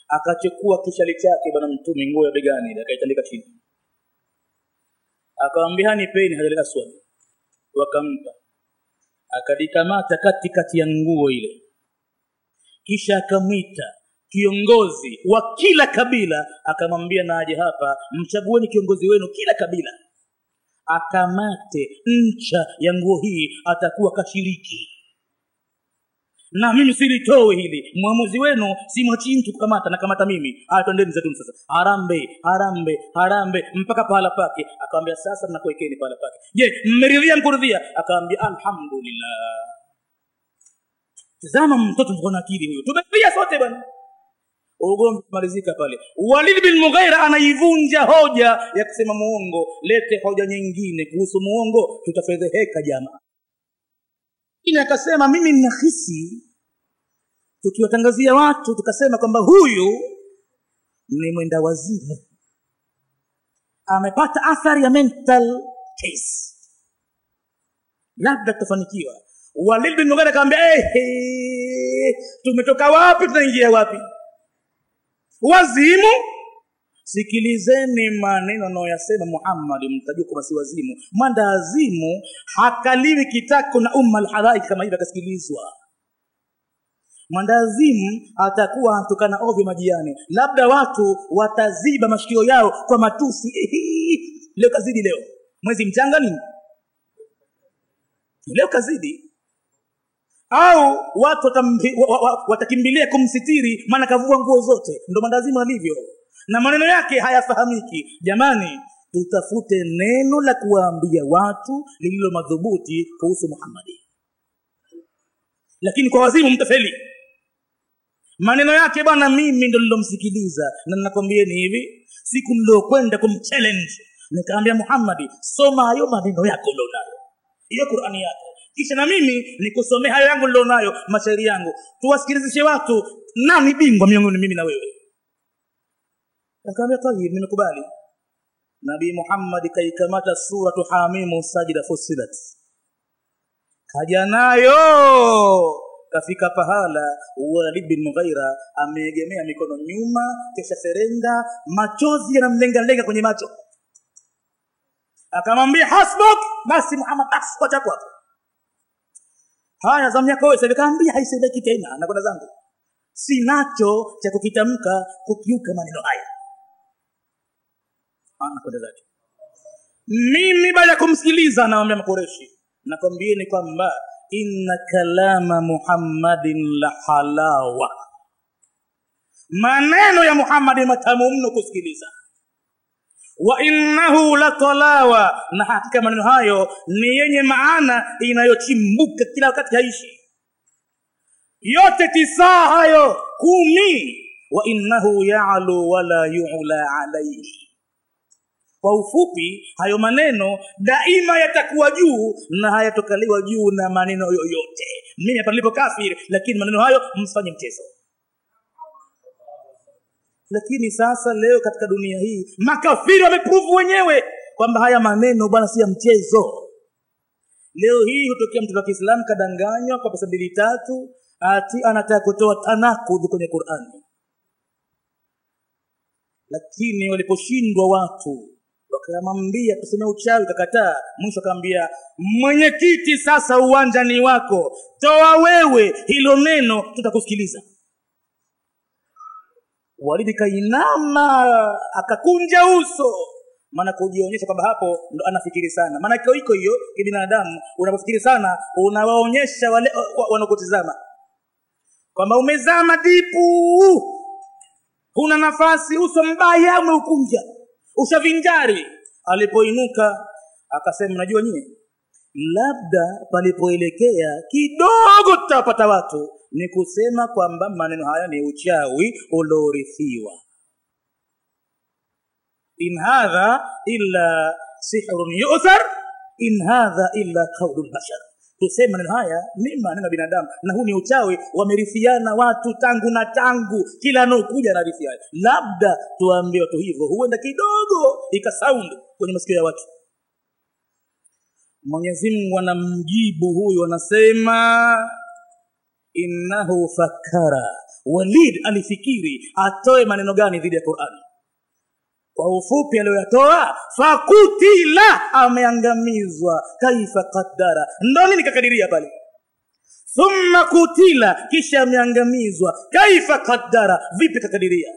akachukua kishali chake bwana mtume nguo ya begani ile akaitandika chini akawambia nipeni hajar aswad wakampa akalikamata katikati ya nguo ile kisha akamwita kiongozi wa kila kabila akamwambia naje hapa mchagueni kiongozi wenu kila kabila akamate ncha ya nguo hii atakuwa kashiriki na mimi silitowe hili mwamuzi wenu simwachii mtu kukamata nakamata mimi aya twendeni zetuni sasa harambe harambe harambe mpaka pahala pake akawambia sasa nakuwekeni pahala pake je mmeridhia mkuridhia akawambia alhamdulillah tazama mtoto mkona akili huyo tumeridhia sote bwana ugomvi malizika pale walid bin mughaira anaivunja hoja ya kusema muongo lete hoja nyingine kuhusu muongo tutafedheheka jamaa lakini akasema mimi ninahisi tukiwatangazia watu tukasema kwamba huyu ni mwenda wazimu amepata athari ya mental case labda tutafanikiwa walid bin mughira akamwambia hey, tumetoka wapi tunaingia wapi wazimu sikilizeni maneno anayoyasema muhammadi mtajua kwamba si wazimu mwandazimu hakaliwi kitako na umma alhalaiki kama hivi akasikilizwa mwandazimu atakuwa anatokana ovyo majiani labda watu wataziba mashikio yao kwa matusi leo kazidi leo mwezi mchanga nini leo kazidi au watu watambi, wa, wa, watakimbilia kumsitiri maana kavua nguo zote ndo mandazimu alivyo na maneno yake hayafahamiki jamani tutafute neno la kuwaambia watu lililo madhubuti kuhusu muhammadi lakini kwa wazimu mtafeli maneno yake bwana mimi ndo nilomsikiliza na ninakwambieni hivi siku mliokwenda kumchallenge nikaambia muhammadi soma hayo maneno yako ulionayo hiyo qurani yako kisha na mimi nikusomea hayo yangu nilionayo mashairi yangu tuwasikilizishe watu nani bingwa miongoni mimi na wewe akaambia tayib nimekubali nabii muhammadi kaikamata suratu hamimu sajida fusilat kaja nayo kafika pahala walid bin mughaira ameegemea mikono nyuma kisha serenda machozi yanamlengalenga kwenye macho akamwambia hasbuk basi muhammad basi kwacha kwako haya zamu yako wewe kaambia haisemeki tena nakwenda zangu sinacho cha kukitamka kukiuka maneno haya anakwenda zake mimi baada ya kumsikiliza anawambia makoreshi nakwambieni kwamba inna kalama muhammadin la halawa maneno ya muhammadi matamu mno kusikiliza wa innahu la talawa na hakika maneno hayo ni yenye maana inayochimbuka kila wakati haishi yote tisaa hayo kumi wa innahu yalu wala yula alaihi kwa ufupi hayo maneno daima yatakuwa juu na hayatokaliwa juu na maneno yoyote mimi hapa nilipo kafiri lakini maneno hayo msifanye mchezo lakini sasa leo katika dunia hii makafiri wamepuvu wenyewe kwamba haya maneno bwana si ya mchezo leo hii hutokea mtoto wa kiislamu kadanganywa kwa pesa mbili tatu ati anataka kutoa tanakudhi kwenye qurani lakini waliposhindwa watu wakamwambia tuseme uchawi kakataa mwisho akaambia mwenyekiti sasa uwanja ni wako toa wewe hilo neno tutakusikiliza walidi kainama akakunja uso maana kujionyesha kwamba hapo ndo anafikiri sana maana kio iko hiyo kibinadamu unapofikiri sana unawaonyesha wale wanakutizama kwamba umezama dipu huna nafasi uso mbaya umeukunja ushavinjari alipoinuka akasema najua nyie labda palipoelekea kidogo tutawapata watu ni kusema kwamba maneno haya ni uchawi uliorithiwa in hadha illa sihrun yuthar in hadha illa qaulu lbashar tuseme maneno haya ni maneno ya binadamu na huu ni uchawi wamerithiana watu tangu na tangu kila anaokuja anarithiana labda tuwaambie watu hivyo huenda kidogo ikasound kwenye masikio ya watu mwenyezi mungu anamjibu huyu anasema innahu fakara walid alifikiri atoe maneno gani dhidi ya qurani kwa ufupi aliyoyatoa fakutila ameangamizwa kaifa qaddara ndo nini kakadiria pale thumma kutila kisha ameangamizwa kaifa qaddara vipi kakadiria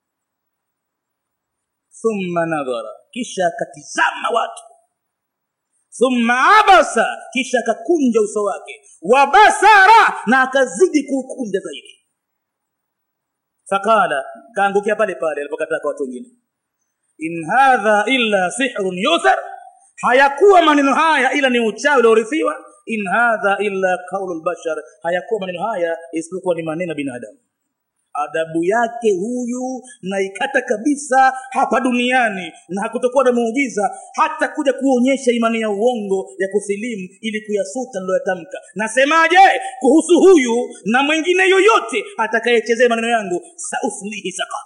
thumma nadhara kisha akatizama watu thumma abasa kisha akakunja uso wake wabasara na akazidi kuukunja zaidi faqala kaangukia pale pale alipokataa kwa watu wengine in hadha illa sihrun yuthar hayakuwa maneno haya ila ni uchawi uliorithiwa in hadha illa qaulu lbashar hayakuwa maneno haya isipokuwa ni maneno ya binadamu adabu yake huyu naikata kabisa hapa duniani na hakutokuwa na muujiza hata kuja kuonyesha imani ya uongo ya kusilimu ili kuyasuta niloyatamka nasemaje kuhusu huyu na mwingine yoyote atakayechezea maneno yangu sauslihi sakar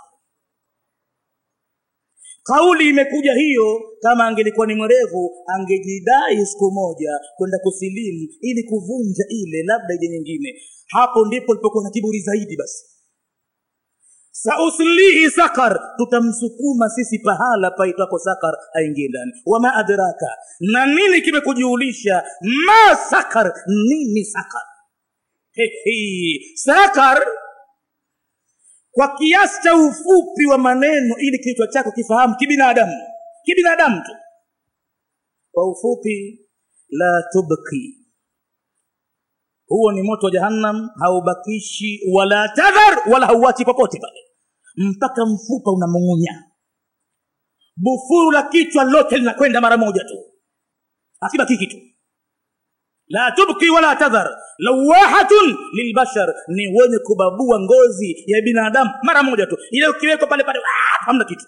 kauli imekuja hiyo kama angelikuwa ni mwerevu angejidai siku moja kwenda kusilimu ili kuvunja ile labda ile nyingine hapo ndipo lipokuwa na kiburi zaidi basi sauslihi sakar tutamsukuma sisi pahala paitwapo sakar aingie ndani wama adraka na nini kimekujulisha ma sakar nini sakar Hehe. sakar kwa kiasi cha ufupi wa maneno ili kichwa chako kifahamu kibinadamu kibinadamu tu kwa ufupi la tubki huo ni moto wa jahannam haubakishi wala tadhar wala hauachi popote pale mpaka mfupa unamung'unya bufuru la kichwa lote linakwenda mara moja tu akibaki kitu la tubki wala tadhar lawahatun lilbashar ni wenye kubabua ngozi ya binadamu mara moja tu ile ukiwekwa pale pale ah, hamna kitu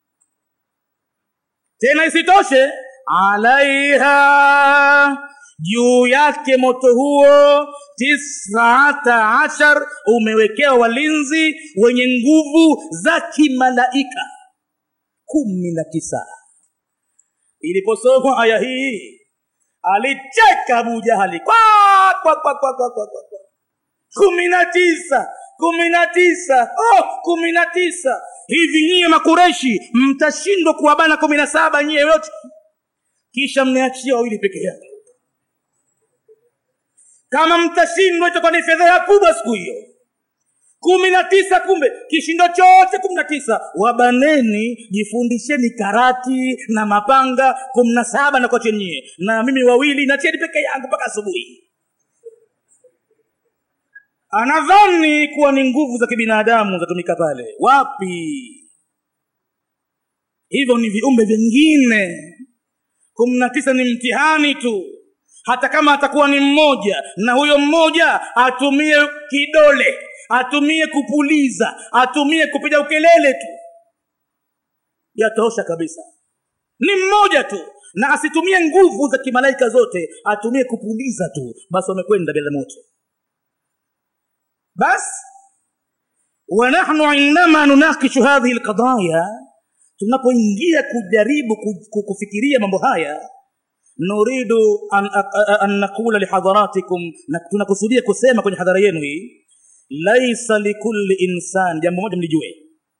tena isitoshe alaiha juu yake moto huo tisata ashar umewekewa walinzi wenye nguvu za kimalaika kumi na tisa iliposomwa aya hii alicheka abu jahali kwa kwa kwa kwa kwa kwa kwa kumi na tisa kumi na tisa oh kumi na tisa hivi nyiye makureshi mtashindwa kuwabana kumi na saba nyiye yote kisha mniachia wawili peke yake kama mtashindwa itakuwa ni fedheha kubwa siku hiyo kumi na tisa kumbe kishindo chote kumi na tisa wabaneni jifundisheni karati na mapanga kumi na saba na kwachenyie na mimi wawili nacheni peke yangu mpaka asubuhi anadhani kuwa ni nguvu za kibinadamu zatumika pale wapi hivyo ni viumbe vingine kumi na tisa ni mtihani tu hata kama atakuwa ni mmoja na huyo mmoja atumie kidole atumie kupuliza atumie kupiga ukelele tu yatosha kabisa ni mmoja tu na asitumie nguvu za kimalaika zote atumie kupuliza tu basi wamekwenda bila moto bas wanahnu indama nunakishu hadhihi lqadaya tunapoingia kujaribu kufikiria mambo haya nuridu an, an naqula lihadharatikum na tunakusudia kusema kwenye hadhara yenu hii laisa likulli insan jambo moja mlijue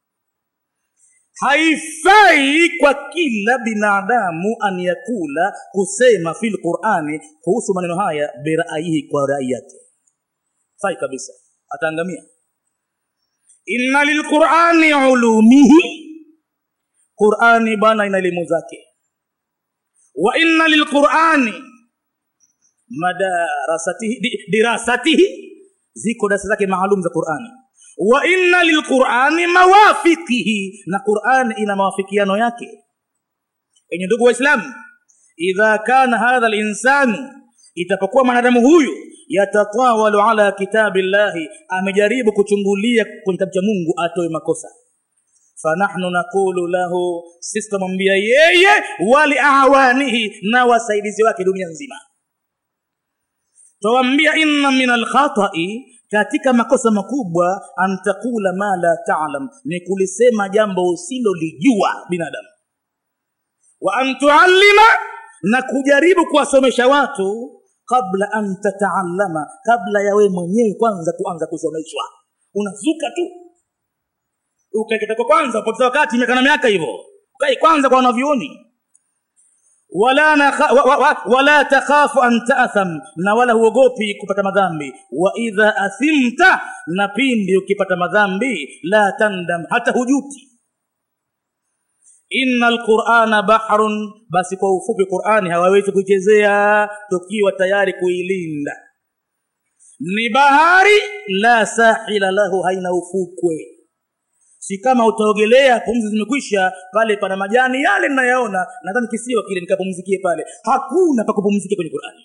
haifai kwa kila binadamu an yakula kusema fi lqurani kuhusu maneno haya biraihi kwa rai yake fai kabisa ataangamia inna lilqurani ulumihi qurani bwana ina elimu zake wa inna lilqurani madarasatihi di, dirasatihi ziko darasa zake maalum za qurani wa inna lilqurani mawafiqihi na qurani ina mawafikiano yake enye ndugu waislamu idha kana hadha linsanu itapokuwa mwanadamu huyu yatatawalu ala kitabi llahi amejaribu kuchungulia kwenye kitabu cha mungu atoe makosa fanahnu naqulu lahu sisi tunamwambia yeye waliawanihi na wasaidizi wake dunia nzima tawambia inna min alkhatai katika makosa makubwa an taqula ma la talam ni kulisema jambo usilolijua binadamu wa an tuallima na kujaribu kuwasomesha watu kabla an tataallama kabla ya wewe mwenyewe kwanza kuanza kusomeshwa unazuka tu ukaeketako kwanza upoteza wakati miaka na miaka hivyo ukai kwanza kwa wanavyuoni wala, nakha, wa, wa, wa, wala takhafu an taatham na wala huogopi kupata madhambi wa idha athimta na pindi ukipata madhambi la tandam hata hujuti inna alqurana bahrun basi kwa ufupi qurani hawawezi kuichezea tukiwa tayari kuilinda ni bahari la sahila lahu haina ufukwe si kama utaogelea pumzi zimekwisha pale pana majani yale ninayaona nadhani kisiwa kile nikapumzikie pale hakuna pa kupumzikia kwenye qurani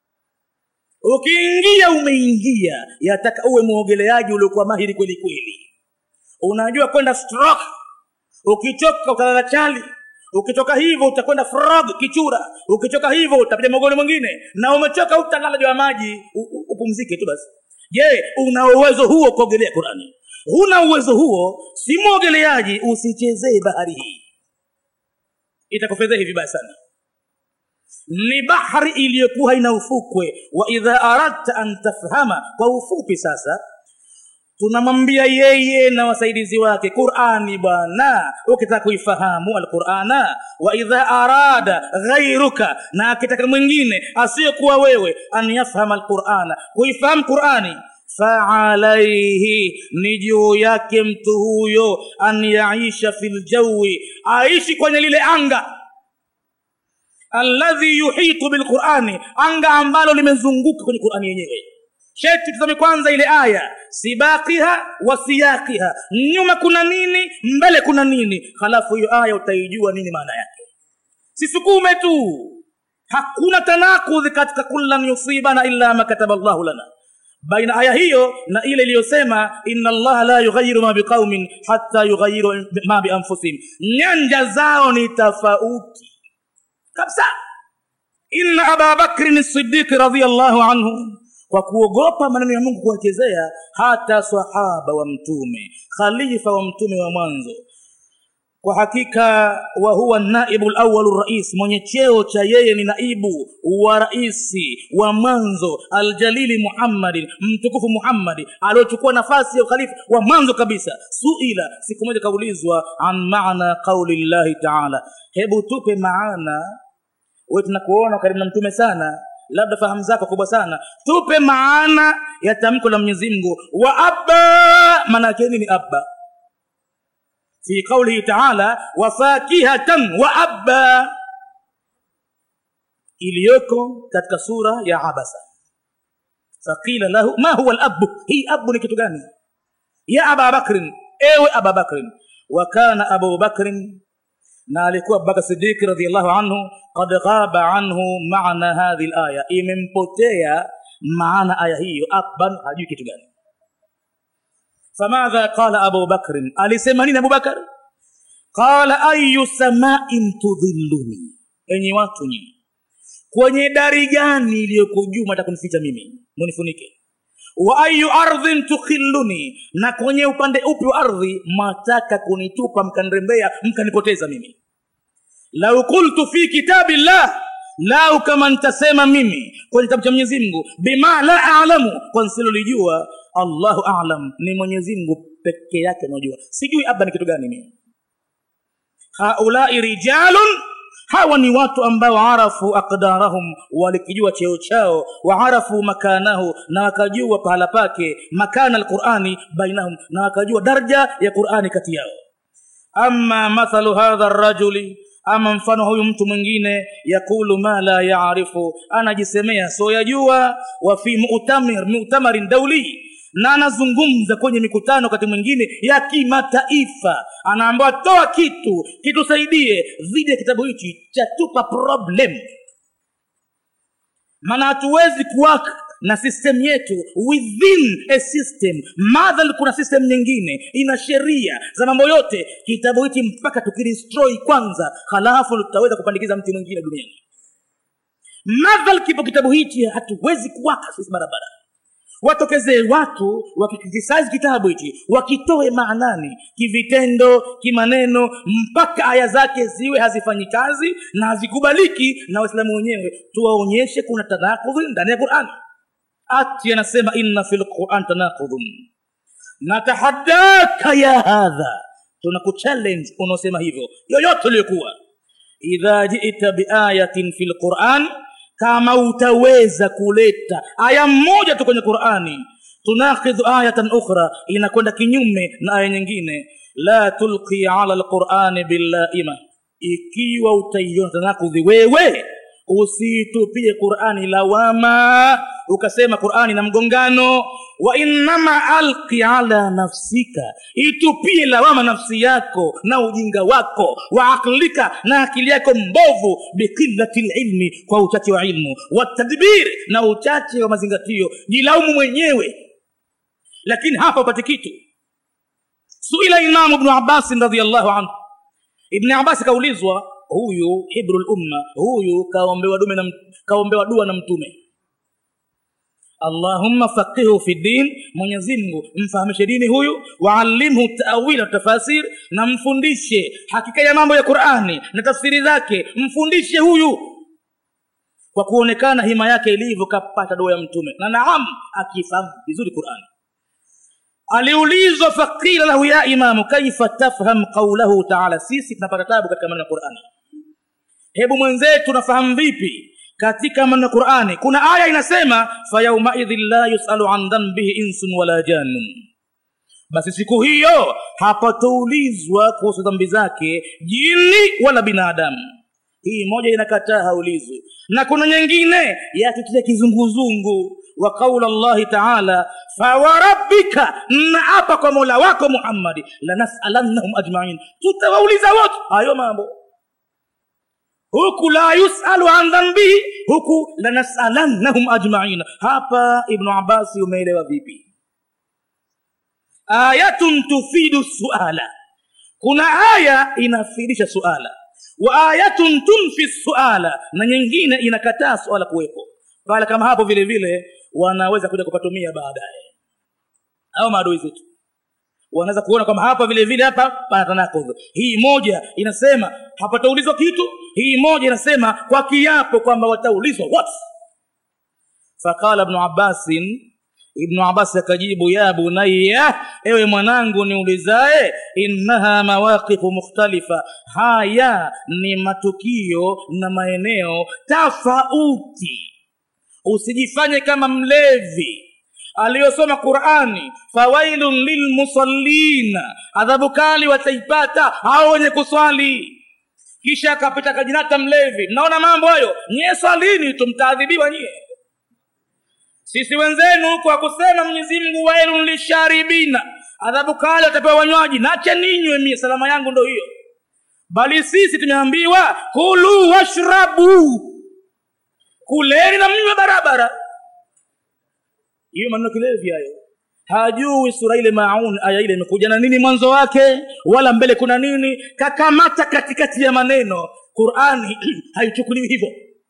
ukiingia umeingia yataka uwe mwogeleaji uliokuwa mahiri kweli kweli unajua kwenda stroke ukichoka utalala chali ukitoka hivyo utakwenda frog kichura ukitoka hivyo utapiga mogoni mwingine na umechoka utalala juu ya maji upumzike tu basi je una uwezo huo kuogelea qurani huna uwezo huo si mwogeleaji usichezee bahari hii itakufedhehi vibaya sana ni bahari iliyokuwa haina ufukwe wa idha aradta an tafhama kwa ufupi sasa tunamwambia yeye na wasaidizi wake qurani bwana ukitaka kuifahamu alqurana wa idha arada ghairuka na akitaka mwingine asiyokuwa wewe an yafhama alqurana kuifahamu qurani faalaihi ni juu yake mtu huyo an yaisha fi ljawi aishi kwenye lile anga alladhi yuhitu bilqurani anga ambalo limezunguka kwenye qurani yenyewe sheti tusome kwanza ile aya sibaqiha wa siyaqiha nyuma kuna nini mbele kuna nini halafu hiyo aya utaijua nini maana yake sisukume tu hakuna tanakudhi katika kullan yusibana illa ma kataba llahu lana baina aya hiyo na ile iliyosema inna allaha la yughayiru ma biqaumin hatta yughayiru ma bianfusihim nyanja zao ni tofauti kabisa inna aba bakrin siddiqi radiallahu anhu kwa kuogopa maneno ya mungu kuwachezea hata sahaba wa mtume khalifa wa mtume wa mwanzo kwa hakika wa huwa naibu lawalu rais mwenye cheo cha yeye ni naibu wa raisi wa mwanzo aljalili muhammadin mtukufu muhammadi aliochukua nafasi ya ukhalifa wa mwanzo kabisa suila siku moja kaulizwa an maana qauli llahi taala hebu tupe maana we tunakuona karibu na mtume sana labda fahamu zako kubwa sana tupe maana ya tamko la mwenyezi mungu wa abba maana yake nini abba fi qaulihi taala wafakihatan wa abba iliyoko katika sura ya abasa faqila lahu ma huwa labu hii abu ni kitu gani ya aba bakrin ewe aba bakrin wa kana abu bakrin na alikuwa abubakar sidiki radiallahu anhu qad ghaba anhu maana hadhi laya imempotea maana aya hiyo abban hajui kitu gani famadha qala abu bakrin alisema nini abubakar qala ayu samain tudhilluni enyi watu nyinyi kwenye dari gani iliyoko juu mata kunificha mimi munifunike wa ayu ardhin tukhilluni na kwenye upande upi wa ardhi mwataka kunitupa mkanirembea mkanipoteza mimi lau qultu fi kitabillah lau kama nitasema mimi kwenye kitabu cha mwenyezi mungu bima la alamu kwa nsilolijua allahu alam ni mwenyezi mungu peke yake anaojua sijui abba ni kitu gani mimi haulai rijalun hawa ni watu ambao arafu aqdarahum walikijua cheo chao waarafu makanahu na wakajua pahala pake makana alqurani bainahum na wakajua daraja ya qurani kati yao ama mathalu hadha rajuli ama mfano huyu mtu mwingine yakulu ma la yaarifu anajisemea soyajua wa fi mu'tamir mu'tamarin dauli na anazungumza kwenye mikutano wakati mwingine ya kimataifa anaambiwa toa kitu kitusaidie dhidi ya kitabu hichi chatupa problem maana hatuwezi kuwaka na system yetu within a system madhal kuna system nyingine ina sheria za mambo yote kitabu hichi mpaka tukidestroy kwanza halafu tutaweza kupandikiza mti mwingine duniani madhal kipo kitabu hichi hatuwezi kuwaka sisi barabara watokezee watu wakikritisize kitabu hichi wakitoe maanani kivitendo kimaneno mpaka aya zake ziwe hazifanyi kazi na hazikubaliki na waislamu wenyewe tuwaonyeshe kuna tanakudhi ndani ya qurani ati anasema inna fi lquran tanakudhun natahadaka ya hadha tunakuchallenge unaosema hivyo yoyote uliokuwa idha jita biayatin fi lquran kama utaweza kuleta aya mmoja tu kwenye qurani tunakidhu ayatan ukhra inakwenda kinyume na aya nyingine la tulqi ala lqurani billaima ikiwa utaiona tanakudhi wewe usiitupie qurani lawama ukasema qurani na mgongano wa innama alqi ala nafsika itupie lawama nafsi yako na ujinga wako wa aklika na akili yako mbovu biqillati lilmi kwa uchache wa ilmu watadbir na uchache wa mazingatio jilaumu mwenyewe lakini hapa upate kitu suila imamu bnu abbasin radiallahu anhu ibni abbas kaulizwa huyu hibru lumma huyu kaombewa dume na kaombewa dua na mtume allahumma faqihu fi din mwenyezi mungu mfahamishe dini huyu waalimhu tawila tafasir na mfundishe hakika ya mambo ya qurani na tafsiri zake mfundishe huyu kwa kuonekana hima yake ilivyo kapata dua ya mtume na naam akifahamu vizuri qurani aliulizwa faqila lahu ya imamu kaifa tafham qaulahu taala sisi tunapata tabu katika maneno ya qurani hebu mwenzetu nafahamu vipi katika maneno ya qurani kuna aya inasema fayaumaidhin la yusalu an dhanbihi insun wala janun basi siku hiyo hapatoulizwa kuhusu dhambi zake jini wala binadamu hii moja inakataa haulizwi na kuna nyingine yatutia kizunguzungu wa qaula llahi taala fawarabbika naapa kwa mola wako muhammadi lanasalannahum ajmain tutawauliza wote hayo mambo huku la yusalu an dhambihi huku lanasalannahum ajmain hapa ibnu abasi umeelewa vipi ayatun tufidu suala kuna aya inafidisha suala wa ayatun tunfi suala na nyingine inakataa suala kuwepo pale kama hapo vile vile wanaweza kuja kupatumia baadaye au maadui zetu wanaweza kuona kwamba hapa vile vile hapa pana tanakudh hii moja inasema hapataulizwa kitu hii moja inasema kwa kiapo kwamba wataulizwa what faqala ibnu abbasin ibnu abbas akajibu ya bunaya ewe mwanangu niulizae innaha mawaqifu mukhtalifa haya ni matukio na maeneo tofauti usijifanye kama mlevi aliyosoma qurani fawailun lilmusallina adhabu kali wataipata hao wenye kuswali kisha akapita kajinata mlevi mnaona mambo hayo nyie swalini tu mtaadhibiwa nyie sisi wenzenu huku akusema mwenyezi mungu wailun lisharibina adhabu kali watapewa wanywaji nache ninywe mie salama yangu ndo hiyo bali sisi tumeambiwa kulu washrabu kuleni na mnywe barabara hiyo maneno kilevi hayo hajui sura ile maun aya ile imekuja na nini mwanzo wake wala mbele kuna nini kakamata katikati ya maneno qurani haichukuliwi hivyo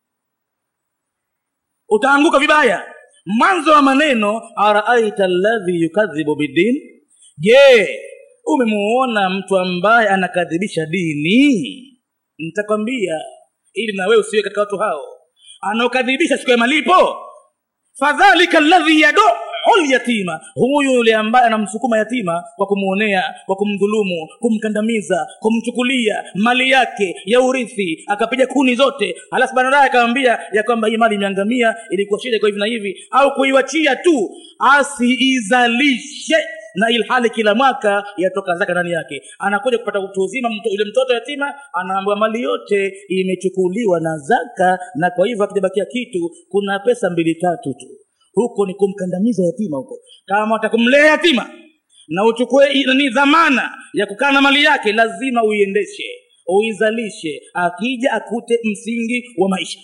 utaanguka vibaya mwanzo wa maneno araaita alladhi yukadhibu bidin je umemuona mtu ambaye anakadhibisha dini nitakwambia ili na wewe usiwe katika watu hao anaokadhibisha siku ya malipo fadhalika alladhi yaduu lyatima huyu yule ambaye anamsukuma yatima kwa kumwonea kwa kumdhulumu kumkandamiza kumchukulia mali yake ya urithi akapiga kuni zote halafu baadaye akamwambia ya kwamba hii mali imeangamia ilikuwa shida kwa hivi na hivi au kuiwachia tu asiizalishe na ilhali kila mwaka yatoka zaka ndani yake anakuja kupata utu uzima mto, yule mtoto yatima anaambiwa mali yote imechukuliwa na zaka na kwa hivyo akijabakia kitu kuna pesa mbili tatu tu huko ni kumkandamiza yatima huko kama watakumlea yatima na uchukue ni dhamana ya kukaa na mali yake lazima uiendeshe uizalishe akija akute msingi wa maisha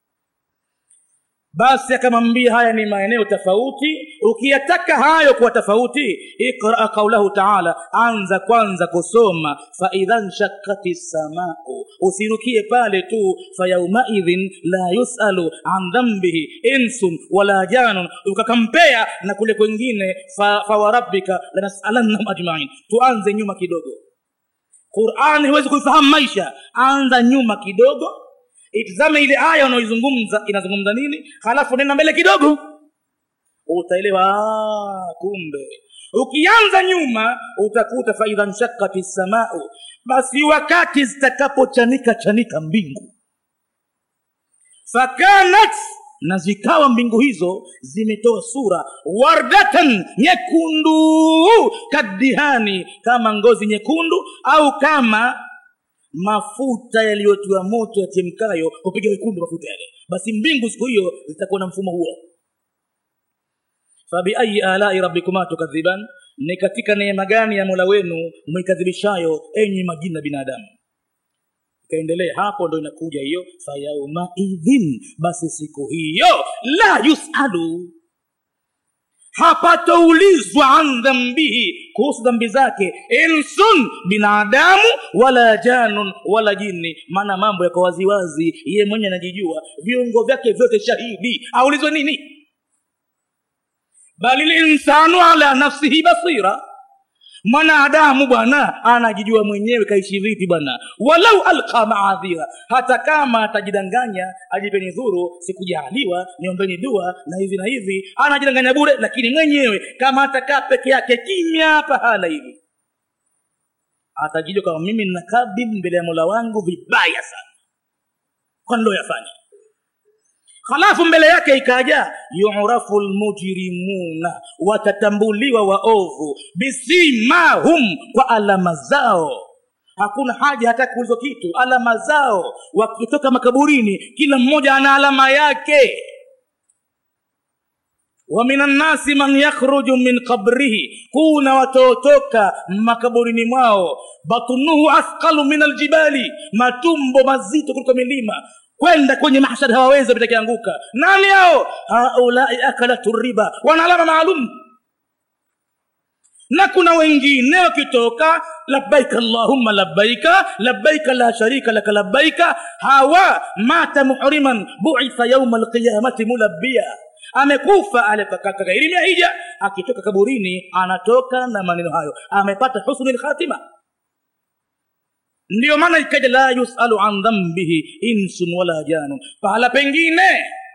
basi akamwambia haya ni maeneo tofauti ukiyataka hayo kuwa tofauti iqra qaulahu taala anza kwanza kusoma faidha nshakati samau usirukie pale tu fayaumaidhin la yusalu an dhambihi insun wala janun ukakampea na kule kwengine fawarabbika fa lanasalannahum ajmain tuanze nyuma kidogo qurani huwezi kuifahamu maisha anza nyuma kidogo itizame ile aya unaoizungumza inazungumza nini halafu nenda mbele kidogo utaelewa kumbe ukianza nyuma utakuta faidha nshakati ssamau basi wakati zitakapochanika chanika mbingu fakanat na zikawa mbingu hizo zimetoa sura wardatan nyekundu kadihani kama ngozi nyekundu au kama mafuta yaliyotiwa moto yachemkayo hupiga wekundu mafuta yale basi mbingu siku hiyo zitakuwa na mfumo huo fabiayi alai rabbikuma tukadhiban ni katika neema gani ya mola wenu mwikadhibishayo enyi majina binadamu ikaendelea hapo ndo inakuja hiyo fayaumaidhin basi siku hiyo la yusalu hapatoulizwa an dhambihi kuhusu dhambi zake insun binadamu wala janun wala jini maana mambo yako waziwazi ye mwenye anajijua viungo vyake vyote shahidi aulizwe nini bali linsanu ala nafsihi basira mwanadamu bwana anajijua mwenyewe kaishi vipi bwana walau alqa maadhira hata kama atajidanganya ajipeni dhuru sikujaaliwa niombeni dua na hivi na hivi anajidanganya bure lakini mwenyewe kama atakaa peke yake kimya pahala hivi atajijua kama mimi ninakaa mbele ya mola wangu vibaya sana kwa niloyafanya halafu mbele yake ikaja yurafu lmujrimuna watatambuliwa waovu bisimahum kwa alama zao hakuna haja hata kuulizwa kitu alama zao wakitoka makaburini kila mmoja ana alama yake wa min annasi man yakhruju min qabrihi kuna watotoka makaburini mwao batunuhu athqalu min aljibali matumbo mazito kuliko milima kwenda kwenye mahshad hawawezi wapitakianguka nani hao haulai akalatu riba wana alama maalum na kuna wengine wakitoka labbaika allahumma labbaika labbaika la sharika laka labbaika hawa mata muhriman buitha yauma alqiyamati mulabbia amekufa alekakairimia hija akitoka kaburini anatoka na maneno hayo amepata husnu lkhatima ndiyo maana ikaja la yusalu an dhambihi insun wala janun pahala pengine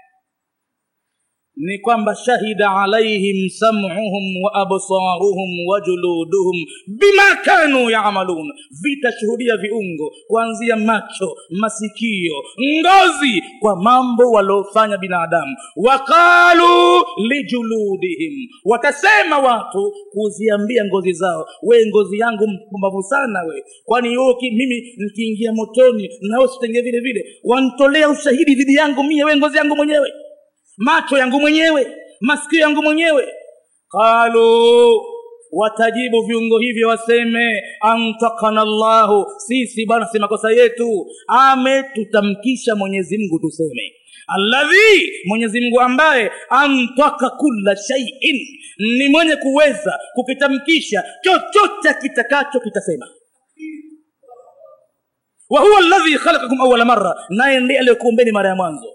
ni kwamba shahida alaihim sam'uhum wa absaruhum wa juluduhum bima kanu yamalun vitashuhudia viungo kuanzia macho masikio ngozi kwa mambo waliofanya binadamu waqalu lijuludihim watasema watu kuziambia ngozi zao we ngozi yangu mpumbavu sana we kwani yoki mimi nikiingia motoni nawe sitenge vile vile wantolea ushahidi dhidi yangu mie we ngozi yangu mwenyewe macho yangu mwenyewe masikio yangu mwenyewe qalu watajibu viungo hivyo waseme antakana llahu sisi bwana si makosa yetu ametutamkisha mwenyezi mungu tuseme alladhi mwenyezi mungu ambaye antaka kulla shaiin ni mwenye kuweza kukitamkisha chochote kitakacho kitasema wa huwa alladhi khalaqakum awala marra naye ndiye aliyekuumbeni mara ya mwanzo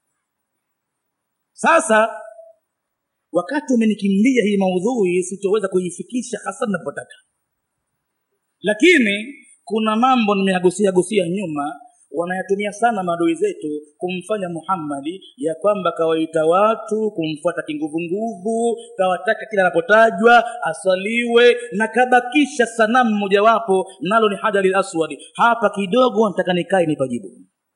sasa wakati umenikimbia hii maudhui sitoweza kuifikisha hasa napotaka lakini kuna mambo nimeyagusia gusia nyuma wanayatumia sana maadui zetu kumfanya muhammadi ya kwamba kawaita watu kumfuata kinguvunguvu kawataka kila anapotajwa aswaliwe na kabakisha sanamu mojawapo nalo ni hajari aswadi hapa kidogo nataka nikae nipajibu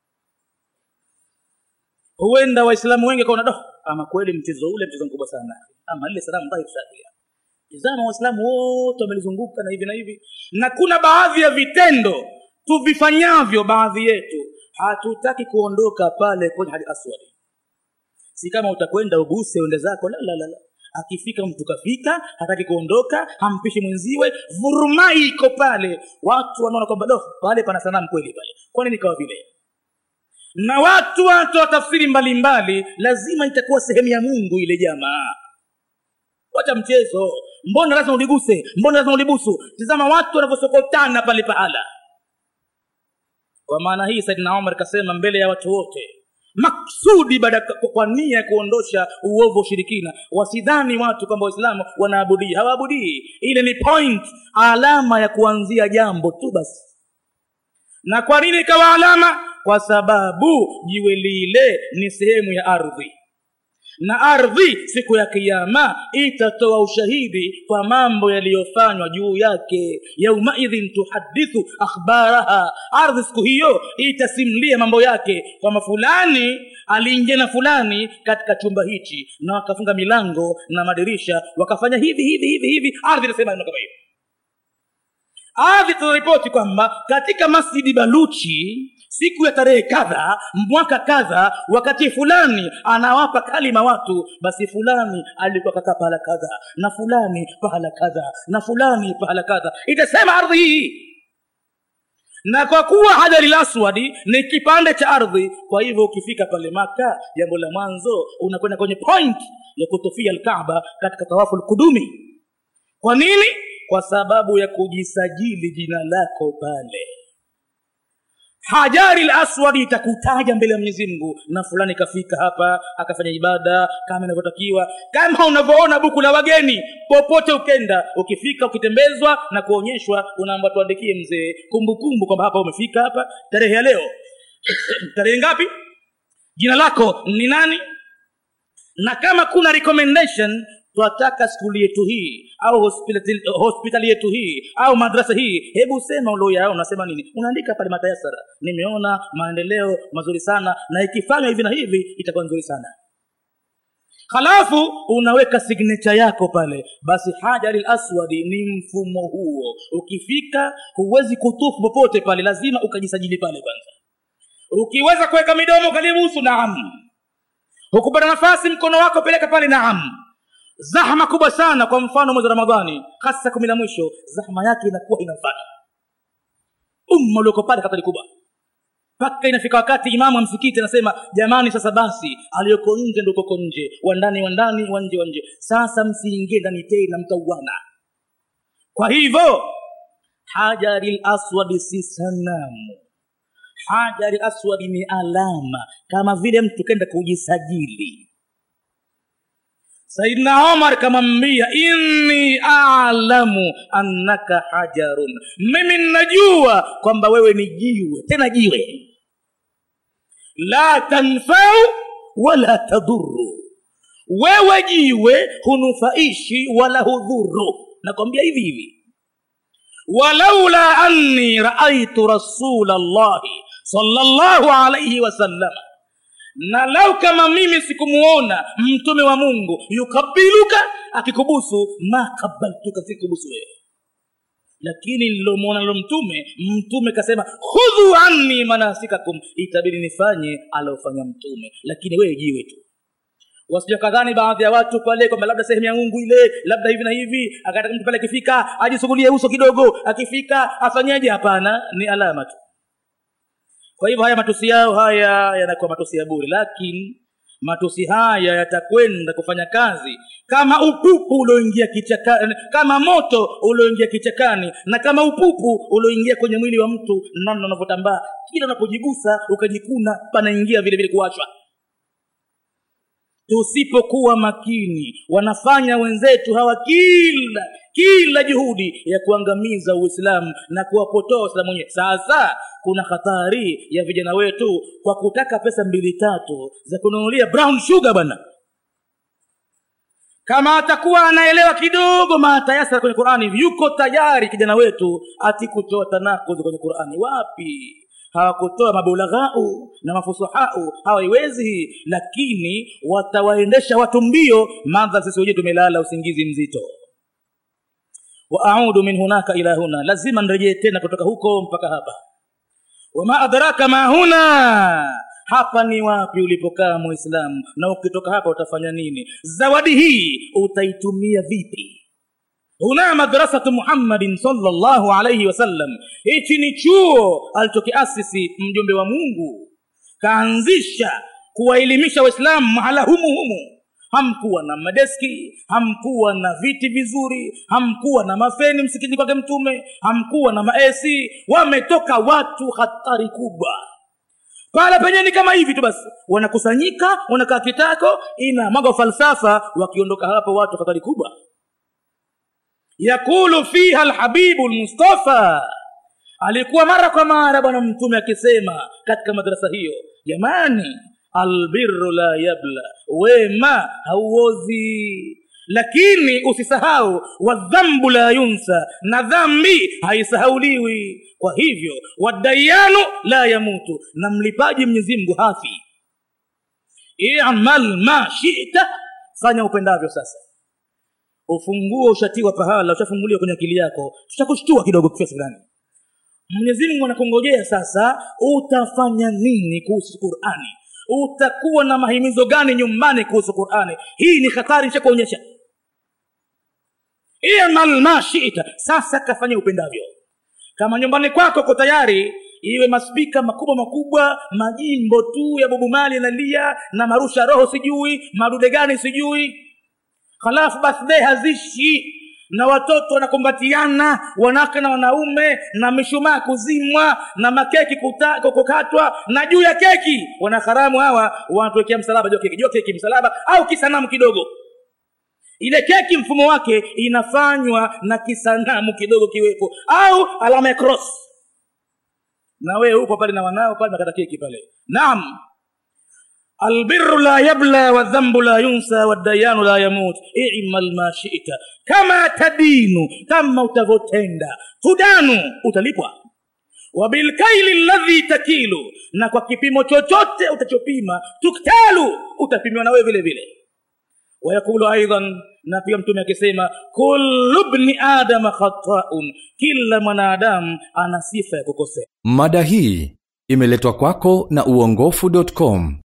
huenda waislamu wengi kaona doh ama kweli mchezo ule mchezo mkubwa sana ama lile sanamu dhahir sharia tizama waislamu wote wamelizunguka na hivi na hivi na kuna baadhi ya vitendo tuvifanyavyo baadhi yetu hatutaki kuondoka pale kwenye hali aswadi si kama utakwenda uguse uende zako la, la, la, la. akifika mtu kafika hataki kuondoka hampishi mwenziwe vurumai iko pale watu wanaona kwamba do pale pana sanamu kweli pale kwani nikawa vile na watu watu wa tafsiri mbalimbali lazima itakuwa sehemu ya mungu ile jamaa wacha mchezo mbona lazima uliguse mbona lazima ulibusu tizama watu wanavyosokotana pale pahala kwa maana hii saidina omar kasema mbele ya watu wote maksudi baada kwa nia ya kuondosha uovu ushirikina wasidhani watu kwamba waislamu wanaabudii hawaabudii ile ni point alama ya kuanzia jambo tu basi na kwa nini ikawa alama kwa sababu jiwe lile ni sehemu ya ardhi na ardhi siku ya kiama itatoa ushahidi kwa mambo yaliyofanywa juu yake yaumaidhin tuhadithu akhbaraha ardhi siku hiyo itasimlia mambo yake kwamba fulani aliingia na fulani katika chumba hichi na wakafunga milango na madirisha wakafanya hivi hivi hivi hivi ardhi inasema neno kama hiyo ardhi tunaripoti kwamba katika masjidi baluchi siku ya tarehe kadha mwaka kadha wakati fulani anawapa kalima watu basi fulani alikuwa kakaa pahala kadha na fulani pahala kadha na fulani pahala kadha itasema ardhi hii na kwa kuwa hajari laswadi ni kipande cha ardhi kwa hivyo ukifika pale maka jambo la mwanzo unakwenda kwenye point ya kutofia alkaaba katika tawafu lkudumi kwa nini kwa sababu ya kujisajili jina lako pale hajari laswadi itakutaja mbele ya mwenyezi mungu na fulani kafika hapa akafanya ibada kama inavyotakiwa kama unavyoona buku la wageni popote ukenda ukifika ukitembezwa na kuonyeshwa unaamba tuandikie mzee kumbukumbu kwamba hapa umefika hapa tarehe ya leo tarehe ngapi jina lako ni nani na kama kuna recommendation twataka skuli yetu hii au hospitali, hospitali yetu hii au madrasa hii hebu sema ulioyao unasema nini unaandika pale matayasara nimeona maendeleo mazuri sana na ikifanywa hivi na hivi itakuwa nzuri sana halafu unaweka signature yako pale basi hajari laswadi ni mfumo huo ukifika huwezi kutufu popote pale lazima ukajisajili pale kwanza ukiweza kuweka midomo kalibusu naam hukupata nafasi mkono wako peleka pale naam zahma kubwa sana kwa mfano mwezi wa ramadhani hasa kumi la mwisho zahma yake inakuwa ina mfano umma ulioko pale hatari kubwa mpaka inafika wakati imamu wa msikiti anasema jamani sasa basi aliyoko nje ndo koko nje wandani wandani wanje wanje sasa msiingie ndani tena mtauana kwa hivyo hajari laswadi si sanamu hajari aswadi ni alama kama vile mtu kenda kujisajili saidna omar kamwambia inni alamu annaka hajarun mimi najua kwamba wewe ni jiwe tena jiwe la tanfau wala tadhuru wewe jiwe hunufaishi wala hudhuru nakwambia hivi hivi walaula anni raaitu rasula llahi salllahu alaihi wasallama na lau kama mimi sikumuona mtume wa mungu yukabiluka akikubusu ma kabaltuka sikubusu wewe lakini nilomwona nilo mtume mtume kasema khudhu anni manasikakum itabidi nifanye aliofanya mtume lakini wewe jiwe tu wasija kadhani baadhi ya watu pale kwamba labda sehemu ya mungu ile labda hivi na hivi akataka mtu pale akifika ajisugulie uso kidogo akifika afanyeje hapana ni alama tu kwa hivyo haya matusi yao haya yanakuwa matusi ya bure lakini matusi haya yatakwenda kufanya kazi kama upupu ulioingia kichakani kama moto ulioingia kichakani na kama upupu ulioingia kwenye mwili wa mtu namna unavyotambaa kila unapojigusa ukajikuna panaingia vile vile kuachwa tusipokuwa makini wanafanya wenzetu hawa kila kila juhudi ya kuangamiza uislamu na kuwapotoa waislamu wenyewe sasa kuna hatari ya vijana wetu kwa kutaka pesa mbili tatu za kununulia brown sugar bwana kama atakuwa anaelewa kidogo maatayasara kwenye qurani yuko tayari kijana wetu ati kutoa tanakudhi kwenye qurani wapi hawakutoa mabulaghau na mafusahau hawaiwezi lakini watawaendesha watu mbio madha sisi wenyewe tumelala usingizi mzito waaudu min hunaka ila huna lazima nirejee tena kutoka huko mpaka hapa wama adraka ma huna hapa ni wapi ulipokaa muislamu na ukitoka hapa utafanya nini zawadi hii utaitumia vipi huna madrasatu muhammadin salllahu alaihi wasallam hichi ni chuo alichokiasisi mjumbe wa mungu kaanzisha kuwaelimisha waislamu mahala humu humu hamkuwa na madeski hamkuwa na viti vizuri hamkuwa na mafeni msikitini kwake mtume hamkuwa na maesi wametoka watu hatari kubwa pala penye ni kama hivi tu basi wanakusanyika wanakaa kitako ina mwaga falsafa wakiondoka hapo watu hatari kubwa yakulu fiha lhabibu lmustafa alikuwa mara kwa mara bwana mtume akisema katika madarasa hiyo jamani albirru la yabla wema hauozi lakini usisahau wadhambu la yunsa na dhambi haisahauliwi kwa hivyo wadayanu la yamutu na mlipaji mwenyezi mungu hafi imal ma shita fanya upendavyo sasa ufunguo ushatiwa pahala ushafunguliwa kwenye akili yako tutakushtua kidogo kiasi fulani mwenyezi mungu anakungojea sasa utafanya nini kuhusu qurani utakuwa na mahimizo gani kuhusu qurani hii ni hatari nishakuonyesha imal ma shita sasa kafanya upendavyo kama nyumbani kwako ko tayari iwe maspika makubwa makubwa majimbo tu ya bobumali yanalia na marusha roho sijui madude gani sijui halafu birthday hazishi na watoto wanakumbatiana wanawake na wanaume na mishumaa kuzimwa na makeki kuta- kukatwa na juu ya keki wanaharamu hawa wanatuwekea msalaba juu ya keki juu ya keki msalaba au kisanamu kidogo ile keki mfumo wake inafanywa na kisanamu kidogo kiwepo au alama ya cross na wewe upo pale na wanao pale nakata keki pale naam albiru la yabla wadhambu la yunsa waddayanu la yamut imal ma shita kama tadinu kama utavyotenda tudanu utalipwa wabilkaili ladhi takilu na kwa kipimo chochote utachopima tuktalu utapimiwa na wewe vile vile wayaqulu aidan na pia mtume akisema kullu bni adama khataun kila mwanadamu ana sifa ya kukosea mada hii imeletwa kwako na uongofu.com